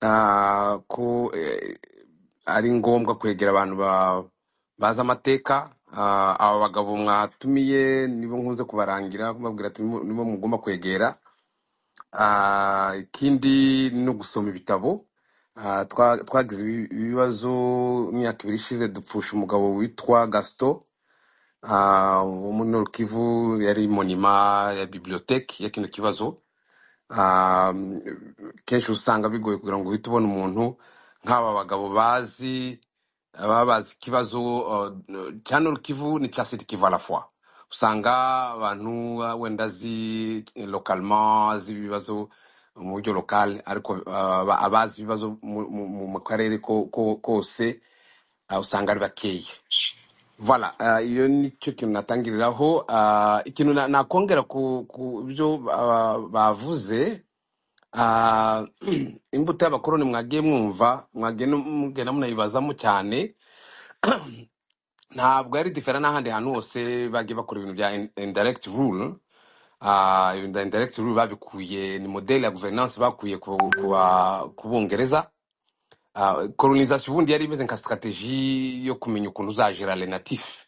ah, ko eh, ari ngombwa kwegera abantu ba- bazi amateka ah, aba bagabo mwatumiye nibo nkunze kubarangira mubabwira ati "Nibo- nibo mugomba kwegera Ah, ikindi no gusoma ibitabo Ah, twa- twagize ibi- ibibazo imyaka ibiri ishize dupfusha umugabo witwa gaston ah, wo muri Nord Kivu yari monima ya bibliothèque ya kino kibazo Ah, kenshi usanga bigoye kugira ngo uhite ubona umuntu nk'aba bagabo bazi baba bazi ikibazo uh, cya Nord Kivu n'icya Sud Kivu à la fois usanga abantu uh, wenda azi localement azi ibibazo mu buryo local ariko uh, aba- abazi ibibazo mu mu- mu- mu karere ko- ko- kose uh, usanga ari bakeya Voilà, ah, iyo nicyo kintu natangiriraho. ah, ikintu na- nakongera ku, ku byo ah, bavuze, ah, imbuto y'abakoloni mwagiye mwumva, mwagiye no- mugenda munayibazamo cyane, ntabwo yari difera n'ahandi hantu hose bagiye bakora ibintu bya in- indirect rule. Ah, ibintu bya indirect rule babikuye, ni modeli ya governance bakuye ku, ku, ba- ku Bongereza. Ah, colonization ubundi yari imeze nka strategie yo kumenya ukuntu uzagera les natifs.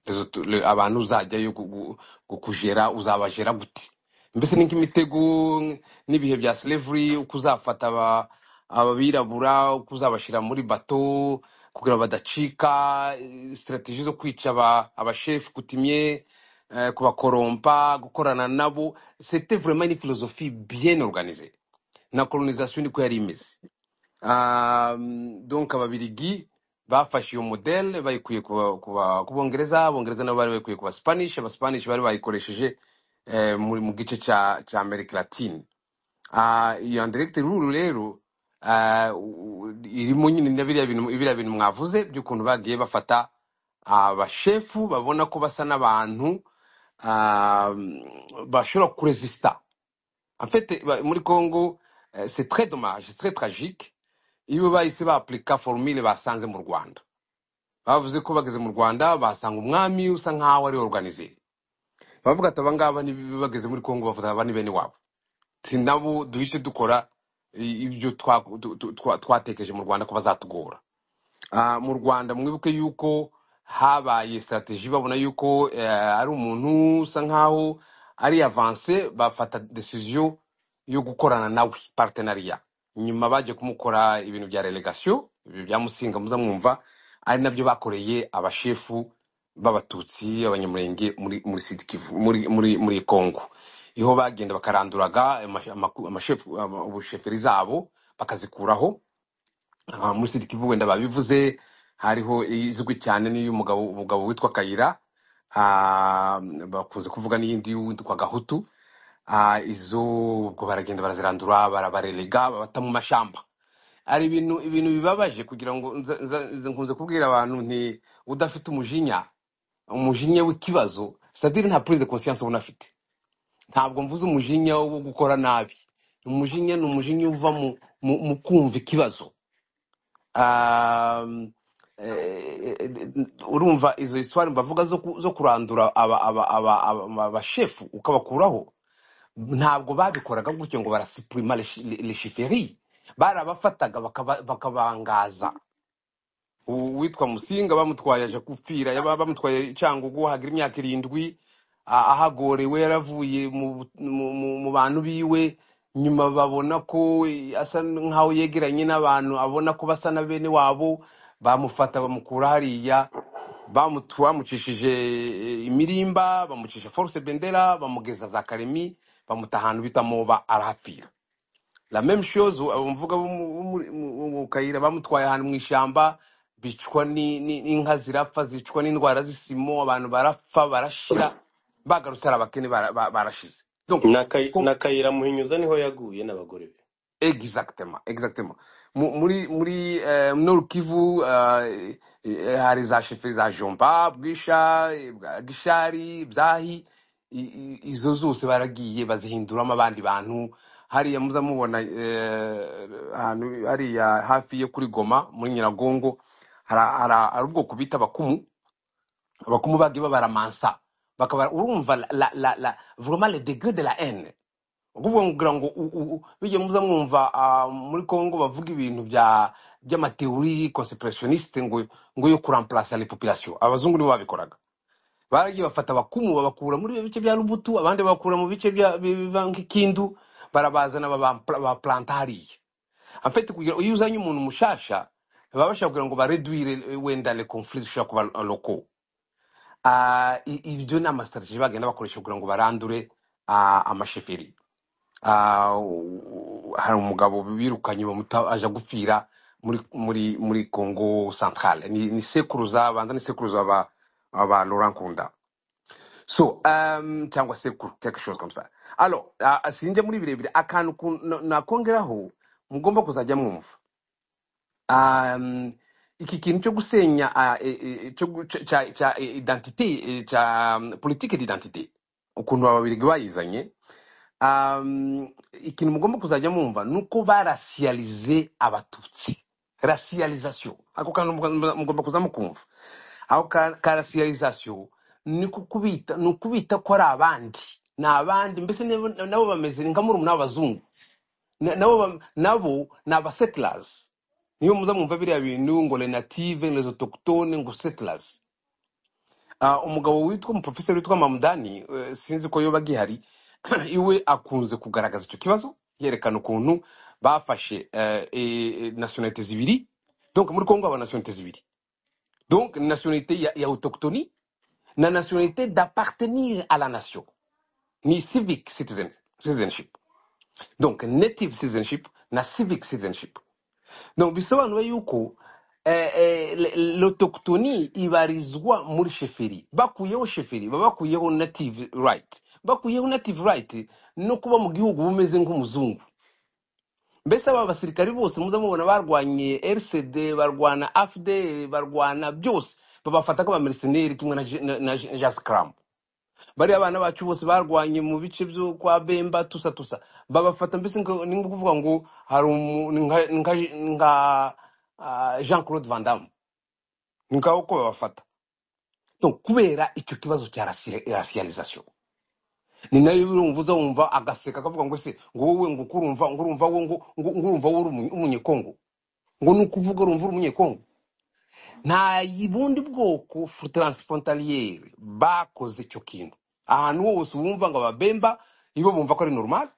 Rezo tu- le- abantu uzajyayo gu- gu- gukujera uzabajera gute mbese ni nk'imitego n- n'ibihe bya slavery uko uzafata aba- abirabura uko uzabashyira muri bato kugira ngo badacika eh, strategy zo kwica aba- abashefu kutimye eh, kubakorompa gukorana nabo c'était vraiment une philosophie bien organisée na colonisation niko yari imeze Ah, donc ababirigi bafashe iyo modele bayikuye ku ba- ku ba- ku bongereza bongereza nabo bari bayikuye ku baspanish abaspanish bari bayikoresheje eh, mu mu gice cya cya amerika latine Ah, iyo direct rule rero ah, u- u- irimo nyine na biriya bintu biriya bintu mwavuze by'ukuntu bagiye bafata abashefu babona ko basa n'abantu ah, bashobora kuresisita en fait, ba- muri Congo, eh, c'est très dommage, c'est très tragique. Iyo bahise baapurika formule basanze mu Rwanda, bavuze ko bageze mu Rwanda basanga umwami usa nk'aho ari organize. Bavuga ati abangaba ni- bageze muri Congo bafata aba ni bene wabo. Si nabo duhite dukora i- ibyo twa- tu- tu- twa- twatekereje mu Rwanda ko bazatugora. Ah, mu Rwanda mwibuke yuko habaye strategy babona yuko eh, ari umuntu usa nkaho ari avance bafata decision yo gukorana nawe partenariat nyuma baje kumukora ibintu bya relegation ibyo bya Musinga muza mwumva ari nabyo bakoreye abashefu b'abatutsi abanyamurenge muri muri Sud Kivu muri muri muri Congo iho bagenda bakaranduraga amashe- amaku- amashefu ama- ubusheferi zabo bakazikuraho aha muri Sud Kivu wenda babivuze hariho izwi cyane n'iy'umugabo umugabo witwa Kayira ah, bakunze kuvuga n'iyindi y'uwitwa Gahutu ah, izo ubwo baragenda barazirandura barabarerega babata mu mashamba hari ibintu ibintu bibabaje kugira ngo nza- nza- nza- nkunze kubwira abantu nti udafite umujinya umujinya w'ikibazo sadiri nta prise de conscience ubona afite ntabwo mvuze umujinya wo gukora nabi umujinya ni umujinya uva mu, mu, mu kumva ikibazo Um, eh, urumva izo histoire mbavuga zo ku- zo kurandura aba- aba- aba- aba- abashefu ukabakuraho ntabwo babikoraga gutyo ngo barasipurima leshiferi barabafataga bakaba- bakabangaza U- uwitwa musinga bamutwaye aje gupfira yaba- bamutwaye cyangugu hagira imyaka irindwi a- ahagorewe yaravuye mu mu- mu- mu bantu biwe nyuma babona ko asa nkaho yegeranye n'abantu abona ko basa na bene wabo bamufata bamukura hariya bamutu- bamucishije eh, imirimba bamucisha force bendera bamugeza za karemi bamuta ahantu bita moba arahapfira la même chose abo mvuga bo mu bo muri- mu- mu kayira bamutwaye ahantu mu ishyamba bicwa ni- ni- n'inka zirapfa zicwa n'indwara z'isimo abantu barapfa barashira bagarutse ari abakene bara- ba- barashize donc ko- n'akayira muhinyuza niho yaguye n'abagore be exactement exactement Mu- muri muri eh, Nord Kivu eh, eh, hari za shefe za Jomba Bwisha eh, bwa Gishari Byahi i- i- izo zose baragiye bazihinduramo abandi bantu hariya muza mubona eh, ahantu hariya hafi yo kuri Goma muri Nyiragongo hari hari- hari ubwoko bita abakumu abakumu bagiye babaramansa bakaba urumva la, la, la, la, vraiment le degré de la haine ukuvuga ngira ngo u- u- u- bijya muza mwumva ah, muri congo bavuga ibintu bya by'amateori conspirationniste ngo ngo yo kuramplasa les populations abazungu nibo babikoraga baragiye bafata abakumu babakura muri bice bya rubutu abandi babakura mu bice bya biva nk'ikindu barabazana babaplanta hariya afite kugira iyo uzanye umuntu mushasha baba bashaka kugira ngo bareduire eh, wenda le conflit zishobora kuba eh, locaux Ah, i- ibyo ni amasitrategi bagenda bakoresha kugira ngo barandure ah, amasheferi Ah, u- u- hari umugabo birukanye bamuta aje gupfira muri muri muri congo centrale ni, ni sekuruza banza ni sekuruza aba aba laurent nkunda so um, cyangwa sekuru quelque chose comme ça alors ah, sinjya muri birebire akantu ku- na- nakongeraho mugomba kuzajya mwumva um, iki kintu cyo gusenya ah, e- e- cyo gu- cya cya- cya identite eh, cya um, politike d'identite ukuntu ababirigi bayizanye um, ikintu mugomba kuzajya mwumva ni uko barasiyalize abatutsi rasiyalizasiyo ako kantu mugomba mugomba kuza mukumva aho ka ka rasiyalizasiyo ni kukubita ni ukubita ko ari abandi ni abandi mbese nabo nabo bameze nka murumuna w'abazungu Na- nabo bam- nabo ni abasettlers niyo muza mwumva biriya bintu ngo les native les autochtones ngo settlers Ah, umugabo witwa umuprofeseri witwa mamudani eh, sinzi ko yoba gihari iwe akunze kugaragaza icyo kibazo yerekana ukuntu bafashe eh, eh, nationalité zibiri donc muri congo haba nationalité zibiri donc nationalité ya, ya autochtoni na nationalité d'appartenir à la nation ni civic citizen, citizenship donc native citizenship na civic citizenship donc bisobanura yuko eh, eh, l- l'autochtoni ibarizwa muri sheferi bakuyeho sheferi baba bakuyeho native right bakuyeho native right no kuba mu gihugu bumeze nk'umuzungu mbese aba basirikari bose muza mubona barwanye rcd barwana afd barwana byose babafata nk'abamerceneri kimwe na, J- na, na J- jascram bariya abana bacu bose barwanye mu bice byo kwa bemba tusa tusa babafata mbese ngo- ni nko kuvuga ngo hari umu- ni nka ni nka- ni nka, ah, jean claude van damme ni ngaho uko babafata Donc, kubera icyo kibazo cya rasiyalizasiyo ni nayo birumvuza wumva agaseka akavuga ngo se ngo wowe ngo uko urumva ngo urumva wowe ngo ngo ngo urumva wowe uri umunye- umunyekongo ngo ni ukuvuga urumva uri umunyekongo nta bundi bwoko fu- transfrontaliyeri bakoze icyo kintu ahantu hose bumva ngo ababemba ibo bumva ko ari normal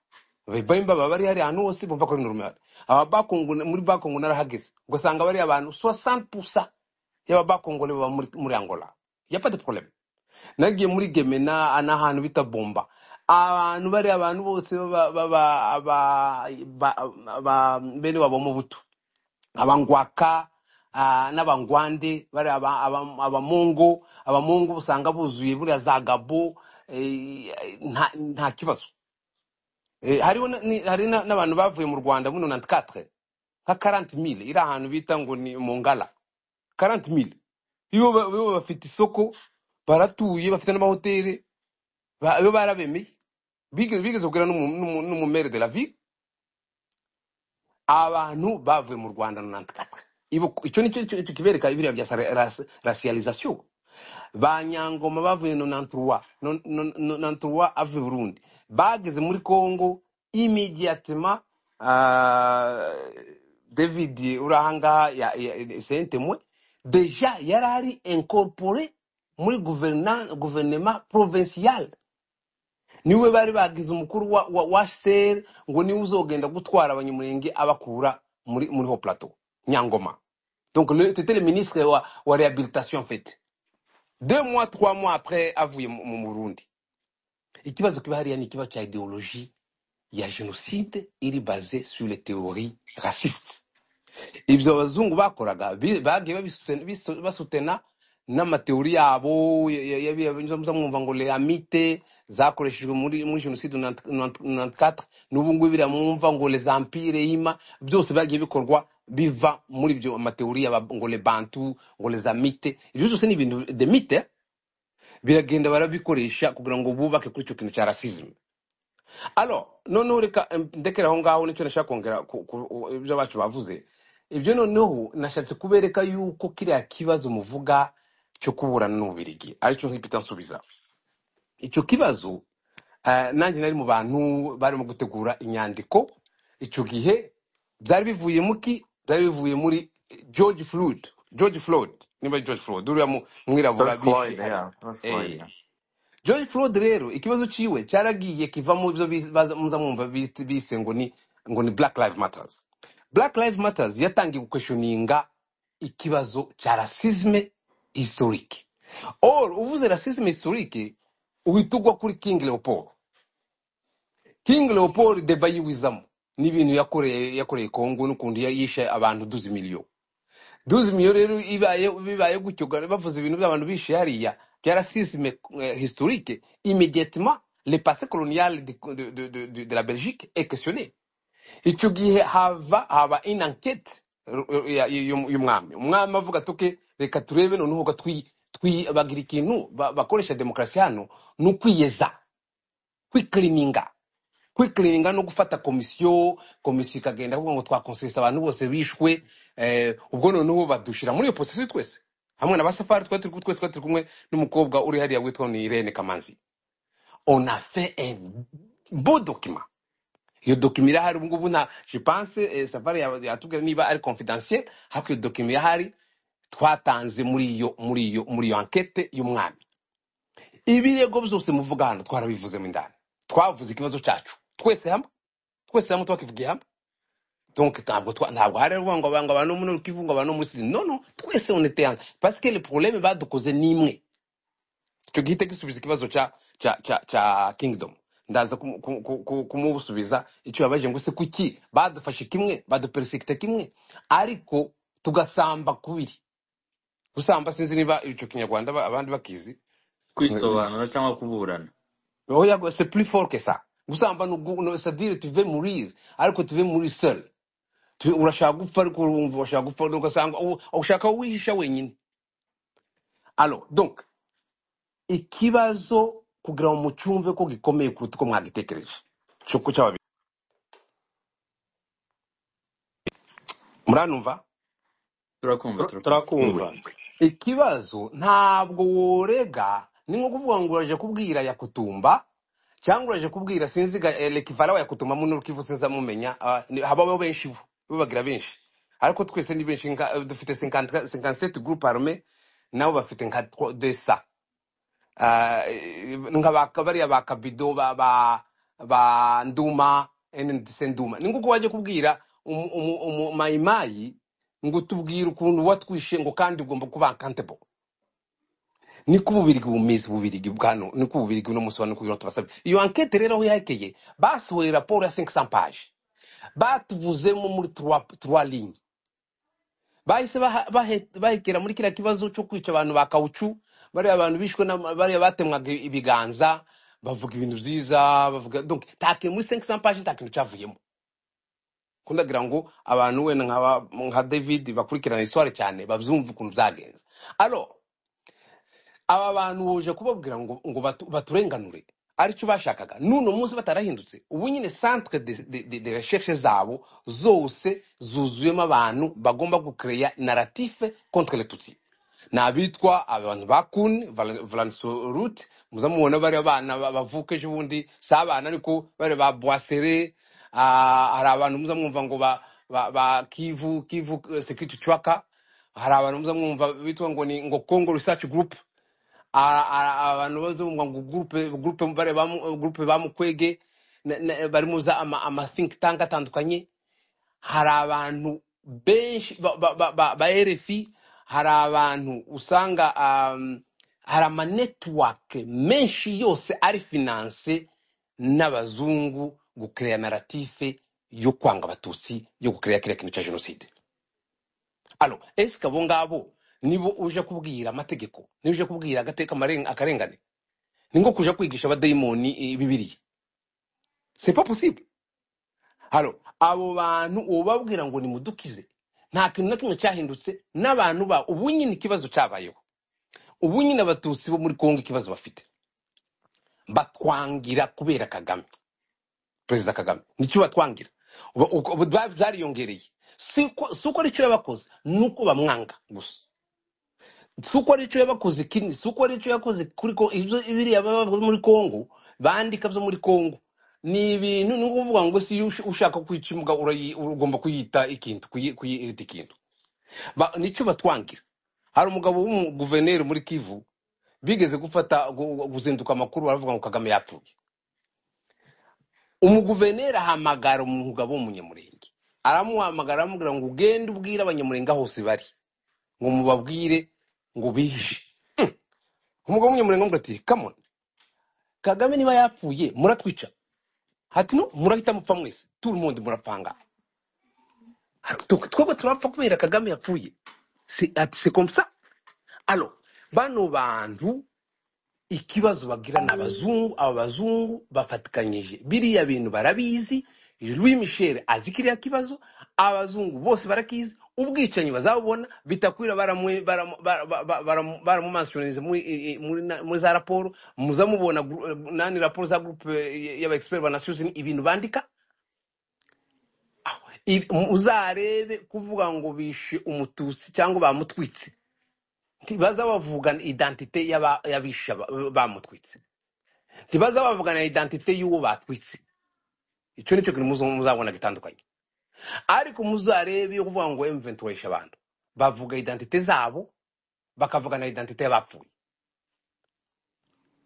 ababemba baba bari hari ahantu hose bumva ko ari normal ababakongo muri bakongo narahageze ugasanga bari abantu 60% y'ababakongole baba muri, muri angola yapa de problème nagiye muri gemena n'ahantu bita bomba abantu bari abantu bose baba- baba- aba- ba- ba- bene wabo mu buto abangwaka ah, n'abangwande bari aba- aba- abamungu abamungu usanga buzuye buriya za gabo eh, nta nta kibazo Eh, hariho na- ni- hari na- n'abantu bavuye mu rwanda muri 94 nka 40 iri ahantu bita ngo ni mu ngala 40 iyo ba- iyo bafite isoko baratuye bafite n'amahoteli ba- iyo barabemeye bigeze bigeze kugira n'umu- n'umu- n'umumere de la ville abantu bavuye mu rwanda 94 Ibo- icyo nicyo nicyo- nicyo kibereka biriya bya sa- ras- racialisation ba nyangoma bavuye 93 no- no- no- 93 avuye burundi bageze muri congo immédiatement ah, david uri ahangaha ya- ya- sentemwe deja yari ari incorpore muri gouverna- gouvernement provincial niwe bari bagize umukuru wa, wa, wa ser ngo niwe uzogenda gutwara abanyamurenge abakura muri muri ho plateau nyangoma donc le- c'était le ministre wa, wa réhabilitation en fait deux mois trois mois après avuye mu mu burundi ikibazo kiba hariya ni ikibazo cya idéologie ya génocide iri basée sur les théories racistes ibyo abazungu bakoraga bi- bagiye babisute- bisu- basutena n'amateori yabo ya- ya- ya- ya- muza mwumva ngo leamite zakoreshejwe muri muri jenoside 94 n'ubu ngubu biriya mwumva ngo les empire hima byose byagiye bikorwa biva muri ibyo mateori y'aba- ngo le bantu ngo les amite ibyo byose ni ibintu de mite biragenda barabikoresha kugira ngo bubake kuri icyo kintu cya rasisme alo noneho reka em, ndekere aho ngaho nicyo nashaka kongera ku- ku- u- ibyo abacu bavuze ibyo noneho nashatse kubereka yuko kiriya kibazo muvuga cyo kuburana n'ububirigi aricyo nkipita nsubiza icyo kibazo Eh, nanjye nari mu bantu barimo gutegura inyandiko icyo gihe byari bivuye muki byari bivuye muri george floyd george floyd niba ari george floyd uriya mu- George mwirabura bishe Floyd, ari yeah, George Floyd, eh yeah. George Floyd rero ikibazo ciwe cyaragiye kiva mu byo bis- baza- muza mwumva bise bise ngo ni ngo ni Black Lives Matters. Black Lives Matters yatangiye gukweshoninga ikibazo cha rasisme historique. Or uvuze rasisme historique uhitugwa kuri King Leopold. King Leopold deba yiwizamo n'ibintu yakoreye yakoreye Kongo n'ukuntu ya- yishe abantu duzi miliyo. Duzi miliyo rero ibaye bibaye gutyo ga- bavuze ibintu by'abantu bishe hariya bya racisme eh, historique immédiatement le passé colonial de, de, de, de, de de la Belgique est questionné. Icyo gihe hava haba une enquête eh, ya- y'um- y'umwami. Umwami avuga tuke reka turebe noneho ko twi twi bagira ikintu ba- bakoresha demokarasi hano ni ukwiyeza kwikirininga kwikirininga no gufata komisiyo komisiyo ikagenda avuga ngo twakonsesita abantu bose bishwe eh, ubwo noneho badushira muri iyo posesi twese hamwe na basafari twari turi twese twari turi kumwe n'umukobwa uri hariya witwa ni irene kamanzi on a fait un beau document iyo dokima irahari ubungubu nta jipanse eh, safari ya- yatubwira niba ari confidentiel ariko iyo dokima irahari twatanze muri iyo muri iyo muri iyo ankete y'umwami ibirego byose muvuga hano twarabivuzemo indani twavuze ikibazo cyacu twese hamwe twese hamwe twakivugiye hamwe donc ntabwo twa- ntabwo hari uvuga ngo abantu abantu muri kivu ngo abantu muri no no twese on était ensemble parce que le problème badukoze ni imwe icyo gihita gisubiza ikibazo cya cya cya cya kingdom ndaza kumu- kumu- ku- kumubusubiza icyo yabaje ngo se kuki badufashe kimwe baduperesekita kimwe ariko tugasamba kubiri gusamba sinzi niba icyo kinyarwanda ba- abandi bakizi kwisobanura cyangwa kuburana Oya, go- c'est plus fort que ça gusamba ni ugu- no, c'est-à-dire tuve mourir ariko tuve muri seul Tu- urashaka gupfa ariko urumva urashaka gupfa ugasanga u- ushaka aho wihisha wenyine alors donc ikibazo kugira ngo mucyumve ko gikomeye kuruta uko mwagitekereje cyo ku cy'ababiri muranumva turakumva Tur- turakumva Turakumva. ikibazo ntabwo worega ni nko kuvuga ngo uraje kubwira yakutumba cyangwa uraje kubwira sinziga lekivara wa yakutumba muno rukivu sinza mumenya ah, ni- habaho benshi bo babagira benshi ariko twese ni benshi nka- eh, dufite 50 57 groupe armée nabo bafite nka 200 Ah, eh, nga ba- bariya ba kabido ba ba ba nduma ndetse nduma ni nguko wajya kubwira umu- umu- umumayimayi ngo tubwire ukuntu watwishe ngo kandi ugomba kuba accountable niko ububirigi bumeze ububirigi bwano niko ububirigi uno munsi wa niko tubasabye iyo ankete rero aho yahekeye basohoye raporo ya 500 page batuvuzemo muri trois trois lignes bahise baha- bahe- bahekera muri kiriya kibazo cyo kwica abantu ba kawucu bariya abantu bishwe n'ama- bariya batemwaga ibiganza bavuga ibintu byiza bavuga donc take muri 500 page nta kintu cyavuyemo ko ndagira ngo abantu wenda nk'aba- nka david bakurikirana iswari cyane babyumve ukuntu byagenze alors aba bantu buje kubabwira ngo ngo batu- baturenganure aricyo bashakaga n'uno munsi batarahindutse ubu nyine centre de, de, de, de recherche zabo zose zuzuyemo abantu bagomba gucreya narrative contre le tutsi ni abitwa abantu ba kun valansorut muza mubona bari abana ba- bavuka ejo bundi si abana ariko bari ba boisere hari abantu muza mwumva ngo ba, ba, ba kivu kivu eh, security tracker hari abantu muza mwumva bitwa ngo ni ngo congo research group a- a- abantu bazumva ngo gurupe gurupe bare bamu gurupe bamukwege na- na- bari muza ama, ama think tank atandukanye hari abantu benshi ba, ba, ba, ba, ba RFI hari abantu usanga um, hari ama network menshi yose ari finance n'abazungu gucreya narrative yo kwanga abatutsi yo gucreya kiriya kintu cya jenoside alo ese abo ngabo nibo uje kubwira amategeko niba uje kubwira agateka amaren- akarengane ni nko kuja kwigisha abadayimoni eh, bibiliya c'est pas possible halo abo bantu ubabwira ngo nimudukize nta kintu na kimwe cyahindutse n'abantu ba ubu nyine ikibazo cyabayeho ubu nyine abatutsi bo muri kongo ikibazo bafite batwangira kubera kagame perezida kagame nicyo batwangira Ubu- uko- ubu bya- byariyongereye si ko si uko aricyo yabakoze ni uko bamwanga gusa si uko aricyo yabakoze kinini si uko aricyo yakoze kuri ko ibyo biriya baba muri kongo bandika byo muri congo ni ibintu ni nko kuvuga ngo si ush- ushaka kwica imbwa urayi- ugomba kuyita ikintu kuyi- kuyita ikintu Ba- nicyo batwangira hari umugabo w'umuguverineri muri kivu bigeze gufata gu- guzinduka amakuru baravuga ngo kagame yapfuye umuguverineri ahamagara umugabo w'umunyamurenge aramuhamagara aramubwira ngo ugende ubwire abanyamurenge aho hose bari ngo mubabwire ngo bihishe umugabo w'umunyamurenge aramubwira ati kamoni kagame niba yapfuye muratwica hati no murahita mupfa mwese turi mundi murapanga twebwe turapfa kubera kagame yapfuye Se- ati se komsa alo bano bantu ikibazo bagira ni abazungu aba bazungu bafatikanyije biriya bintu barabizi louis michel azi kiriya kibazo abazungu bose barakizi ubwicanyi bazabubona bitakwira baramu- baramu- bara- bara- bara- baramumansionize muri i- i- muri na- muri za raporo muzamubona gru- nani raporo za groupe eh, y'abaexpert banasuzi ibintu bandika Ibi- uzarebe kuvuga ngo bishe umututsi cyangwa bamutwitse ntibaza bavugana identite y'aba- y'abishe aba- bamutwitse ntibaza bavugana identite y'uwo batwitse icyo nicyo kintu muzo- muzabona gitandukanye ariko muzarebe yo kuvuga ngo M23 yishe abantu bavuga identite zabo bakavugana identite y'abapfuye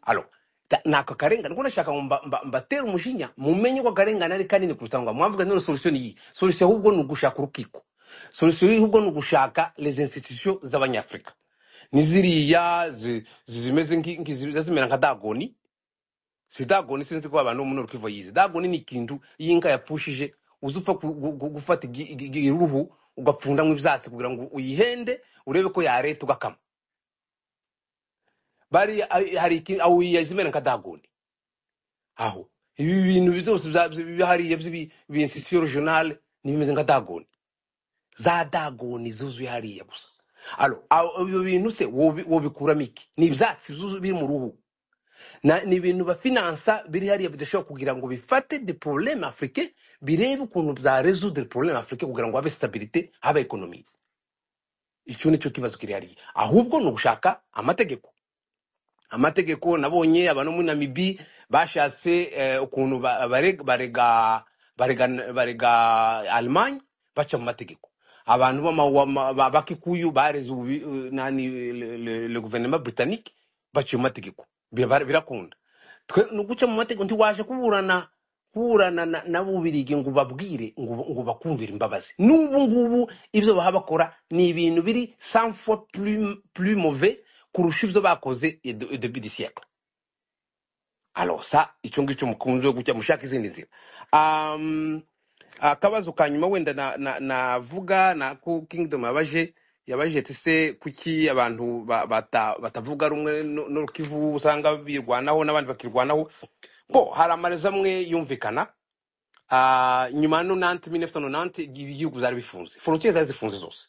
alo ta- ni ako karengane ko nashaka ngo mba- mba- mbatere umujinya mumenye ko akarengane ari kanini kuruta ngo mwavuga none solution iyi solution ahubwo ni ugushaka urukiko solution ahubwo ni ugushaka les institutions z'abanyafurika niziriya zi- zi- zimeze nki- nki- ziza zimera nka dagoni si dagoni sinzi ko abantu bo muri rukivu bayizi dagoni ni ikintu y'inka yapfushije uza upfa ku- gu- gu- gufata igi- igi- igi- iruhu ugapfundamo ibyatsi kugira ngo uyihende urebe ko yareta ugakama bari ari- hari iki- aho yazimera nka dagoni aho ibi bintu byose bya- bya- bihariye by'insitisiyo regionale n'ibimeze nka dagoni za dagoni zuzuye hariya gusa alo aho- ibyo bintu se wobi- wobikuramo iki ni ibyatsi byuzuye biri mu ruhu Na- ni ibintu bafinansa biri hariya bidashobora kugira ngo bifate de probleme africain birebe ukuntu bya résoudre problème africain kugira ngo habe stabilité habe ekonomi icyo nicyo kibazo kiri hariya ahubwo ni ugushaka amategeko amategeko nabonye abantu bo muri namibi bashatse eh, ukuntu ba- bareg- barega barega barega almanye baca mu mategeko abantu b'ama- w'ama- ba- bakikuyu bareze ububi- eh, nani le le- le guverinoma britannique baciye mu mategeko Bira- birakunda twe ni uguca mu mategeko ntiwaje kuburana kuburana na- n'abubirigi ngo babwire ngo ngo bakumvire imbabazi n'ubu ngubu ibyo baha bakora ni ibintu biri cent fois plus plus mauvais kurusha ibyo bakoze de- depuis des siècles alors ça icyo ngicyo mukunze gucya mushaka izindi nzira um, akabazo ka nyuma wenda navuga na, na navuga na ko kingdom yabaje yabaje ati se kuki abantu ba- bata- batavuga rumwe no- n'urukivu usanga birwanaho n'abandi bakirwanaho bo hari amarezi amwe yumvikana ah, nyuma ya 90 1990 ibihugu byari bifunze frontiere zari zifunze zose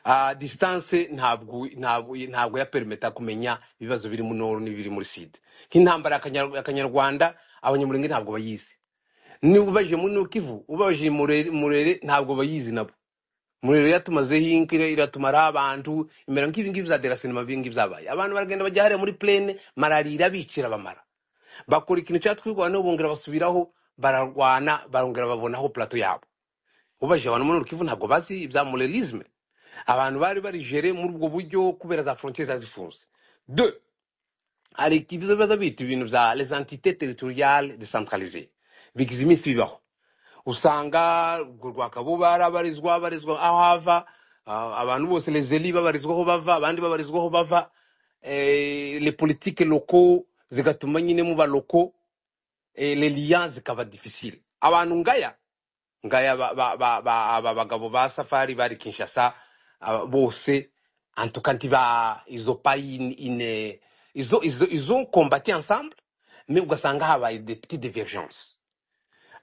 Ah, distance ntabwo ntabwo ntabwo yaperimeta kumenya ibibazo biri mu noro n'ibiri muri sida nk'intambara ya Kanyar- ya kanyarwanda abanyamurenge ntabwo bayizi niba ubajije muri nukivu ubajije murere Murere ntabwo bayizi nabo murero yatumazeho inka ira- iratumaraho abantu imera nk'ibi ngibi bya derasinema ibi ngibi byabaye abantu baragenda bajya hariya muri plene malariya irabicira bamara bakora ikintu cyatwirwana n'ubu bongera basubiraho bararwana barongera babonaho plato yabo ubajije abantu muri Nukivu ntabwo bazi ibya murerisme abantu bari barijere muri ubwo buryo kubera za frontiere zari zifunze Deux, hari ibibazo biba bita ibintu bya les entités territoriales décentralisées bigize iminsi bibaho usanga urwo rwakabo barabarizwa barizwa aho hava ah, abantu bose lezeli babarizwaho bava abandi babarizwaho bava eh, les politiques locaux zigatuma nyine muba locaux eh, les liens zikaba difficile abantu ngaya ngaya ba, ba, ba, ba, aba bagabo ba safari bari kinshasa aba bose antuka ntiba izo payi in- ine izo izo izo kombati ensemble mais ugasanga habaye des petites divergences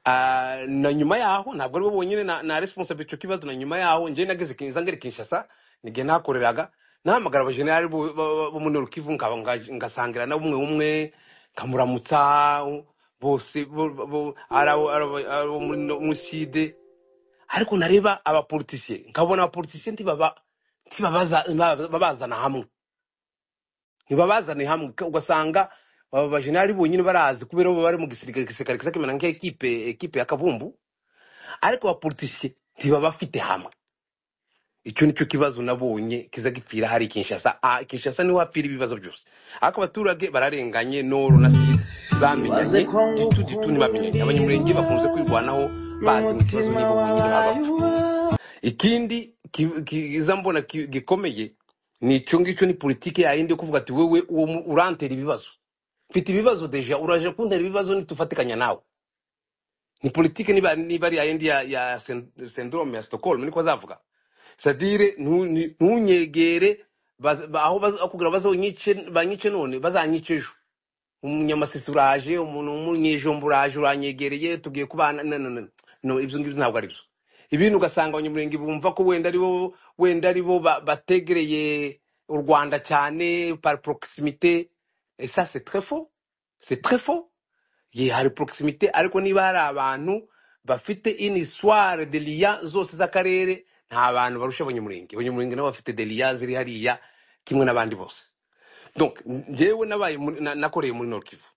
Ah, na nyuma yaho ntabwo ari bo bonyine na, na responsible icyo kibazo na nyuma yaho njye nageze kinza ngere kinshasa nige nakoreraga nahamagara abajenerali bo bo- bo- bo muri rukivu nkaba nga- ngasangira na bumwe umwe nkamuramutsa bose bo- bo- bo- ari abo ari abo- ari abo muri muri side ariko nareba abapolitisiye nkabona abapolitisiye ntibaba ntibabazana hamwe ntibabazane hamwe ugasanga aba bajenali bonyine barazi kubera bo bari mu gisirikare igisirikare kisa kimera nk'ekipe ekipe y'akavumbu ariko abapolitisiye ntiba bafite hamwe icyo nicyo kibazo nabonye kiza gipfira hari kinshasa Ah, kinshasa niho hapfira ibibazo byose ariko abaturage bararenganye noro na sida bamenyanye waze ko gitu gitu ntibamenyanye abanyamurenge ngukundira bakunze kwirwanaho bazi mu kibazo n'umutima nibo bonyine baba bapfa wawe ikindi ki- kiza mbona ki- gikomeye ni icyo ngicyo ni politiki yayindi yo kuvuga ati wewe uwo mu- urantera ibibazo mfite ibibazo deja uraje kuntera ibibazo nitufatikanya nawe ni politiki niba niba ari yayindi ya, ya sen- syndrome ya stockholm niko azavuga sadire ntu- ni- ntunyegere baz- ba- aho bakubwira bazonyice banyice none bazanyice ejo umunyamasisi uraje umuntu w'umunyejomba uraje uranyegereye tugiye kubana no, no, no. no ibyo ngibyo ntabwo ari byo ibintu ugasanga abanyamurenge bumva ko wenda aribo wenda aribo ba- bategereye u rwanda cyane par proximité et ça c'est très faux c'est très faux ye hari proximité ariko niba hari abantu bafite inisware de liya zose z'akarere nta bantu barusha abanyamurenge abanyamurenge nabo bafite de liya ziri hariya kimwe n'abandi bose donc njyewe nabaye muri- na- nakoreye muri Nord Kivu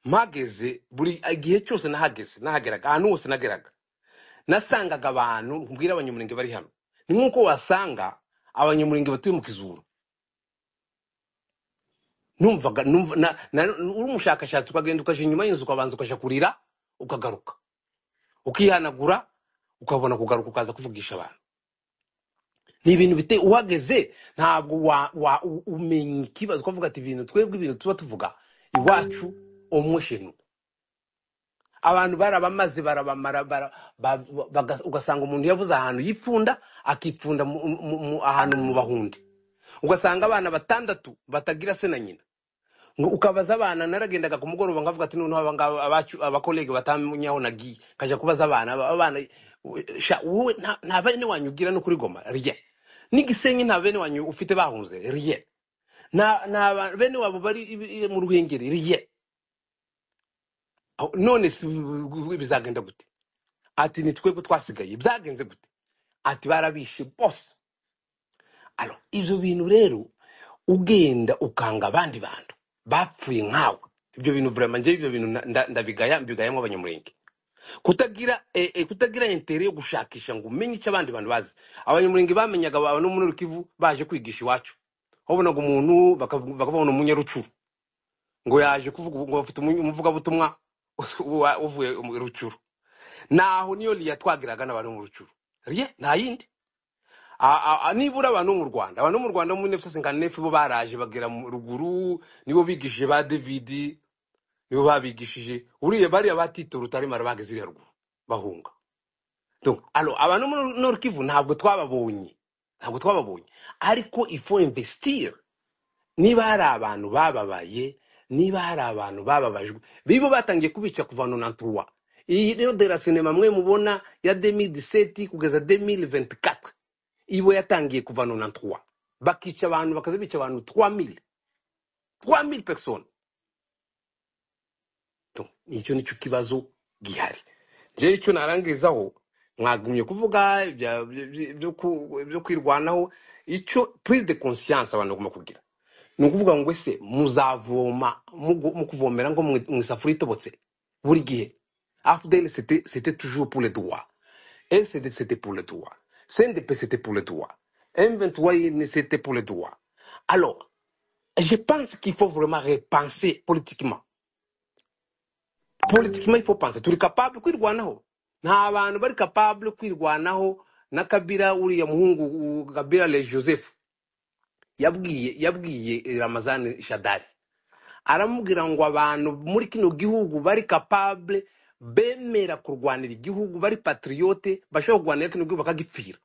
mpageze buri igihe cyose nahageze nahageraga ahantu hose nageraga nasangaga abantu nkubwira abanyamurenge bari hano ni nk'uko wasanga abanyamurenge batuye mu kizuru numvaga numva na, na, uri umushakashatsi ukagenda ukaja inyuma y'inzu ukabanza ukaja kurira ukagaruka ukihanagura ukabona kugaruka ukaza kuvugisha abantu ni ibintu bite uhageze ntabwo wa, wa, u- umenya ikibazo ukavuga ati ibintu twebwe ibintu tuba tuvuga iwacu omwe shenu abantu barabamaze barabamara bara, ba, baga, ugasanga umuntu yabuze ahantu yipfunda akipfunda mu, mu, mu, ahantu mu bahundi ugasanga abana batandatu batagira se na nyina ngo ukabaza abana naragendaga ku mugoroba nkavuga ati noneho abangaba abacu abakolege batamenya aho nagiye nkajya kubaza abana aba- abana we- sha wowe nta nta bene wanyu ugira no kuri goma rien n'igisenyi nta bene wanyu ufite bahunze rien nta nta ba- bene wabo bari i- i- mu ruhengeri rien Aho- none si bizagenda gute ati ni twebwe twasigaye byagenze gute ati barabishe bose alo ibyo bintu rero ugenda ukanga abandi bantu bapfuye nkawe ibyo bintu vraiment njyewe ibyo bintu na- nda- ndabigaya mbigayamo abanyamurenge kutagira eh, eh, kutagira intere yo gushakisha ngo umenye icyo abandi bantu bazi abanyamurenge bamenyaga ba- no muri rukivu baje kwigisha iwacu wabonaga umuntu bakavu- bakabona umunyarucuru ngo yaje kuvuga ngo bafite umu- umuvugabutumwa wa- uvuye mu rucuru naho niyo liya twagiraga n'abantu mu rucuru riye nta yindi A- a- a- nibura abantu bo mu rwanda abantu bo mu rwanda muri nefuse nefu bo baraje bagera mu ruguru nibo bigishije ba davidi nibo babigishije uriya bariya batita urutaremara bageze iriya ruguru bahunga Donc, alors abantu bo muri nord kivu ntabwo twababonye ntabwo twababonye ariko ifo investir niba hari abantu bababaye niba hari abantu bababajwe bibo batangiye kubica kuva nonantuwa iyi rero de la sinema mwe mubona ya 2017 kugeza 2024 ibo yatangiye kuva nonantuwa bakica abantu bakaza bica abantu 3000 3000 personnes to icyo nicyo kibazo gihari je icyo narangirizaho mwagumye kuvuga ibya- byo byo ku- byo kwirwanaho icyo prise de conscience abantu bagomba kugira ni ukuvuga ngo ese muzavoma mugu- mukuvomera ngo mu mu isafuriya itobotse buri gihe afudeli c'était toujours pour le droit lcd c'était pour le droit cndp c'était pour le droit m23 c'était pour le droit alors je pense qu'il faut vraiment repenser politiquement politiquement il faut penser turi capable kwirwanaho nta bantu bari capable kwirwanaho na kabira uriya muhungu u- kabira le joseph yabwiye yabwiye ramazani shadari aramubwira ngo abantu muri kino gihugu bari capable bemera kurwanira igihugu bari patriyote bashobora kurwanira kino gihugu bakagipfira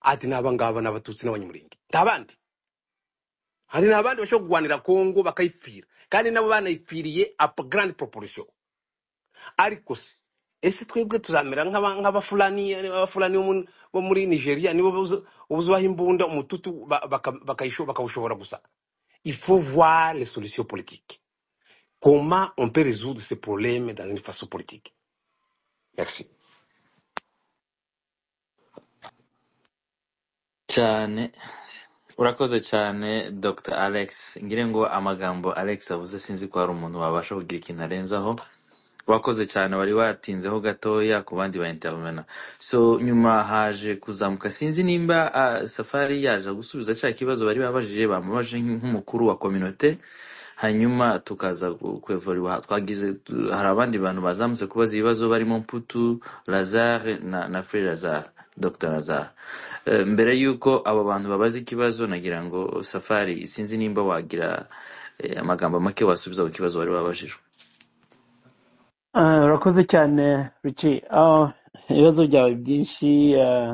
ati n'abangaba ni abatutsi n'abanyamurenge nta bandi hari n'abandi bashobora kurwanira kongo bakayipfira kandi nabo banayipfiriye apa grande proportion ariko se ese twebwe tuzamera nk'aba- nk'abafulani abafulani bo mu- bo muri nigeria nibo buzu- buzubaho imbunda umututu ba- baka- bakayisho- bakawushobora gusa il faut voir les solutions politiques comment on peut résoudre ces problèmes dans une façon politique. Merci. cyane urakoze cyane dr alex ngire ngo amagambo alex avuze sinzi ko hari umuntu wabasha kugira ikintu arenzaho wakoze cyane wari watinzeho gatoya ku bandi ba intervena so nyuma haje kuzamuka sinzi nimba ah, safari yaje gusubiza cya kibazo bari babajije bamubajije nk'umukuru wa kominote hanyuma tukaza kwevuriwa twagize tu- hari abandi bantu bazamutse kubaza ibibazo barimo mputu lazare na, na fre lazare dr lazare Eh, mbere y'uko abo bantu babaza ikibazo nagira ngo safari sinzi nimba wagira eh, amagambo make wasubiza ku kibazo wari wabajijwe Ah, urakoze cyane Ricky Ah, ibibazo byawe byinshi ah,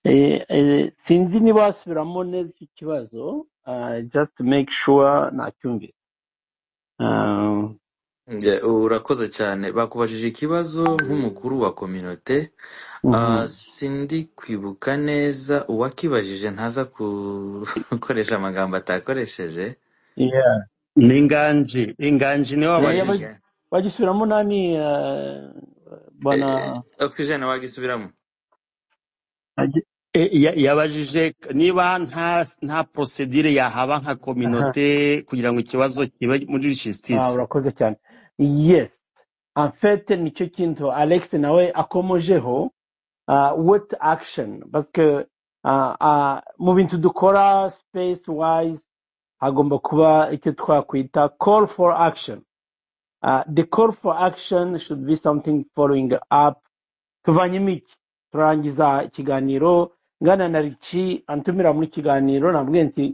eh, eh, sinzi niba wasubiramo neza icyo kibazo ah, just to make sure nacyumvise Ah, Nge- Urakoze cyane. Bakubajije ikibazo nk'umukuru wa kominote, mhm. Ah, sindi kwibuka neza uwakibajije ntaza ku- gukoresha amagambo atakoresheje. Yeah. ni inganji inganji niwe Eh, wabajije wagi- Inganji. wagisubiramo nani ah, bwana Eh, Oxygen wagisubiramo. agi- E, ya- yabajije niba nta nta prosedire yahaba nka aha kominote kugira ngo ikibazo kibe muri Ah, jisitisi urakoze cyane yes en fait nicyo kintu alex nawe akomojeho uh, what action parce que uh, uh, mu bintu dukora space wise hagomba kuba icyo twakwita call for action uh, the call for action should be something following up tuvanyemo iki turangiza ikiganiro ngana na rici antumira muri kiganiro nabwiye nti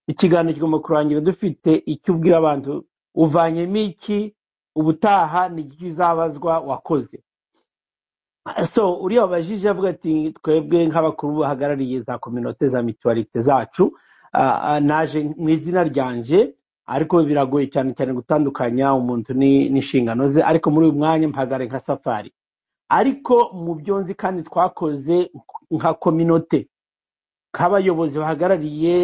ikiganiro kigomba kurangira dufite icyo ubwira abantu uvanyemo iki ubutaha ni iki uzabazwa wakoze so uriya wabajije avuga ati twebwe nk'abakuru bahagarariye za kominote za mituwarite zacu ah, ah, naje mu izina ryanje ariko biragoye cyane cyane gutandukanya umuntu ni- n'inshingano ze ariko muri uyu mwanya mpagare nka safari ariko mu byo nzi kandi twakoze nka kominote nk'abayobozi bahagarariye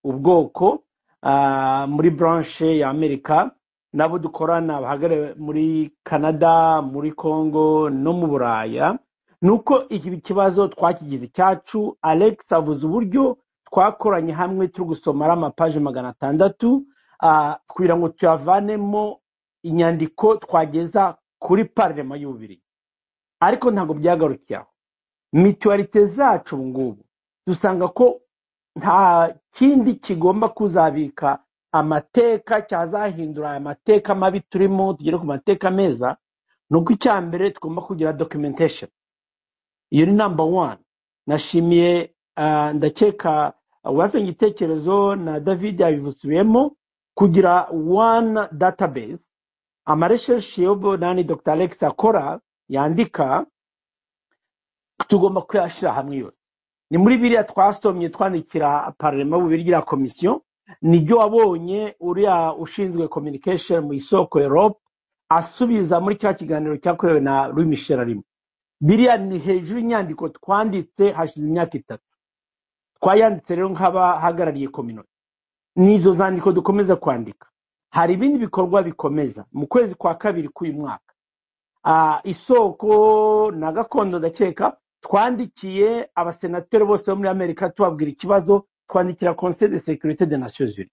ubwoko ah, muri branche ya amerika nabo dukorana bahagarariye muri canada muri congo no mu buraya nuko iki kibazo twakigize icyacu alex avuze uburyo twakoranye hamwe turi gusomara amapaje magana atandatu ah, kugira ngo tuyavanemo inyandiko twageza kuri parlema y'ububirigi ariko ntabwo byagarukiye aho mituwarite zacu ubu ngubu dusanga ko nta kindi kigomba kuzabika amateka cyazahindura aya mateka mabi turimo tugere ku mateka meza ni uko icya mbere tugomba kugira documentation iyo ni namba wani nashimiye ah, ndakeka uwazanye igitekerezo na david yabivusubiyemo kugira one database amaresheshi yobo nani dr alex akora yandika tugomba kuyashyira hamwe yose ni muri biriya twasomye twandikira parlema bubirya komisiyo nibyo wabonye uriya ushinzwe communication mu isoko europe asubiza muri cya kiganiro cyakorewe na louis michel arimo biriya ni hejuru y'inyandiko twanditse hashize imyaka itatu twayanditse rero nk'abahagarariye kominote n'izo zandiko dukomeza kwandika hari ibindi bikorwa bikomeza mu kwezi kwa kabiri k'uyu mwaka Ah, isoko na gakondo ndakeka twandikiye abasenateri bose bo muri amerika tubabwira ikibazo twandikira conseil de sécurité des nations unies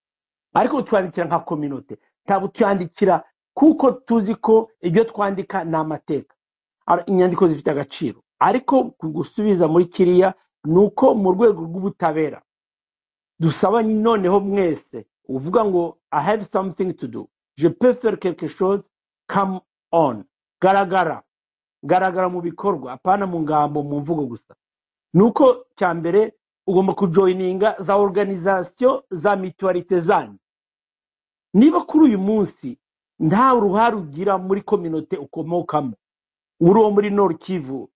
ariko twandikira nka kominote ntabwo tuyandikira kuko tuzi ko ibyo twandika ni amateka Ar- inyandiko zifite agaciro ariko ku gusubiza muri kiriya ni uko mu rwego rw'ubutabera dusaba noneho mwese uvuga ngo i have something to do je peux faire quelque chose come on garagara garagara mu bikorwa apana mu ngambo mu mvugo gusa nuko cya mbere ugomba kujoyininga za organizasiyo za mituwarite zanyu niba kuri uyu munsi nta uruhare ugira muri kominote ukomokamo uri uwo muri noru kivu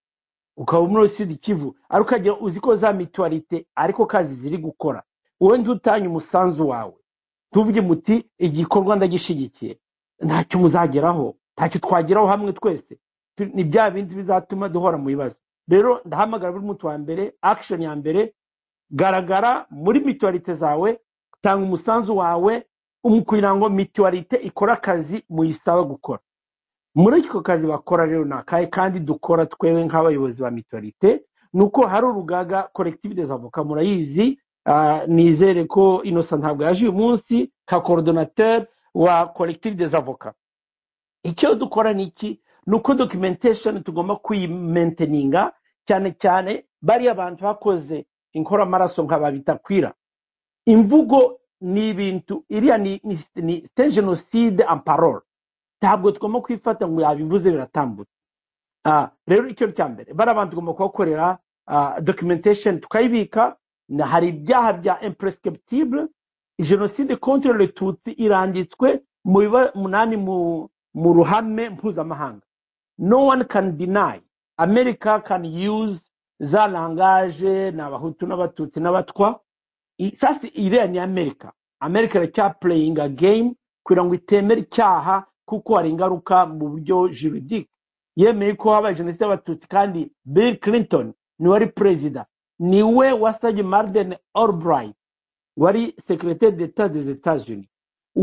ukaba muri sud kivu ariko ukajya uzi ko za mituwarite ariko kazi ziri gukora wenda utanye umusanzu wawe tuvuge muti igikorwa ndagishyigikiye ntacyo muzageraho ntacyo twageraho hamwe twese Tu- ni bya bindi bizatuma duhora mu bibazo rero ndahamagara buri muti wa mbere action ya mbere garagara muri mituwarite zawe tanga umusanzu wawe um- kugira ngo mituwarite ikore akazi muyisaba gukora muri ako kazi bakora rero ni akahe kandi dukora twebwe nk'abayobozi ba mituwarite ni uko hari urugaga korekitive des avoka murayizi Ah, nizere ko innocent ntabwo yaje uyu munsi nka coordinateur wa collective des avocats icyo dukora ni iki ni uko documentation tugomba kuyimenteninga cyane cyane bariya bantu bakoze inkoramaraso nka babitakwira imvugo ni ibintu iriya ni, ni, ni c'est genocide en parole ntabwo tugomba kwifata ngo yabivuze biratambutse Ah, rero icyo cya mbere bariya bantu tugomba kubakorera ah, documentation tukayibika na hari ibyaha bya imprescriptible jenoside contre le tutsi iranditswe mu biba munani mu, mu ruhame mpuzamahanga no one can deny america can use za langage ni abahutu n'abatutsi n'abatwa I- sasa iriya ni amerika amerika iracyapureyinga game kugira ngo itemere icyaha kuko hari ingaruka mu buryo juridique yemeye ko habaye jenoside y'abatutsi kandi bill clinton niwe wari perezida niwe wasabye marden albright wari secrétaire d'etat des etats unis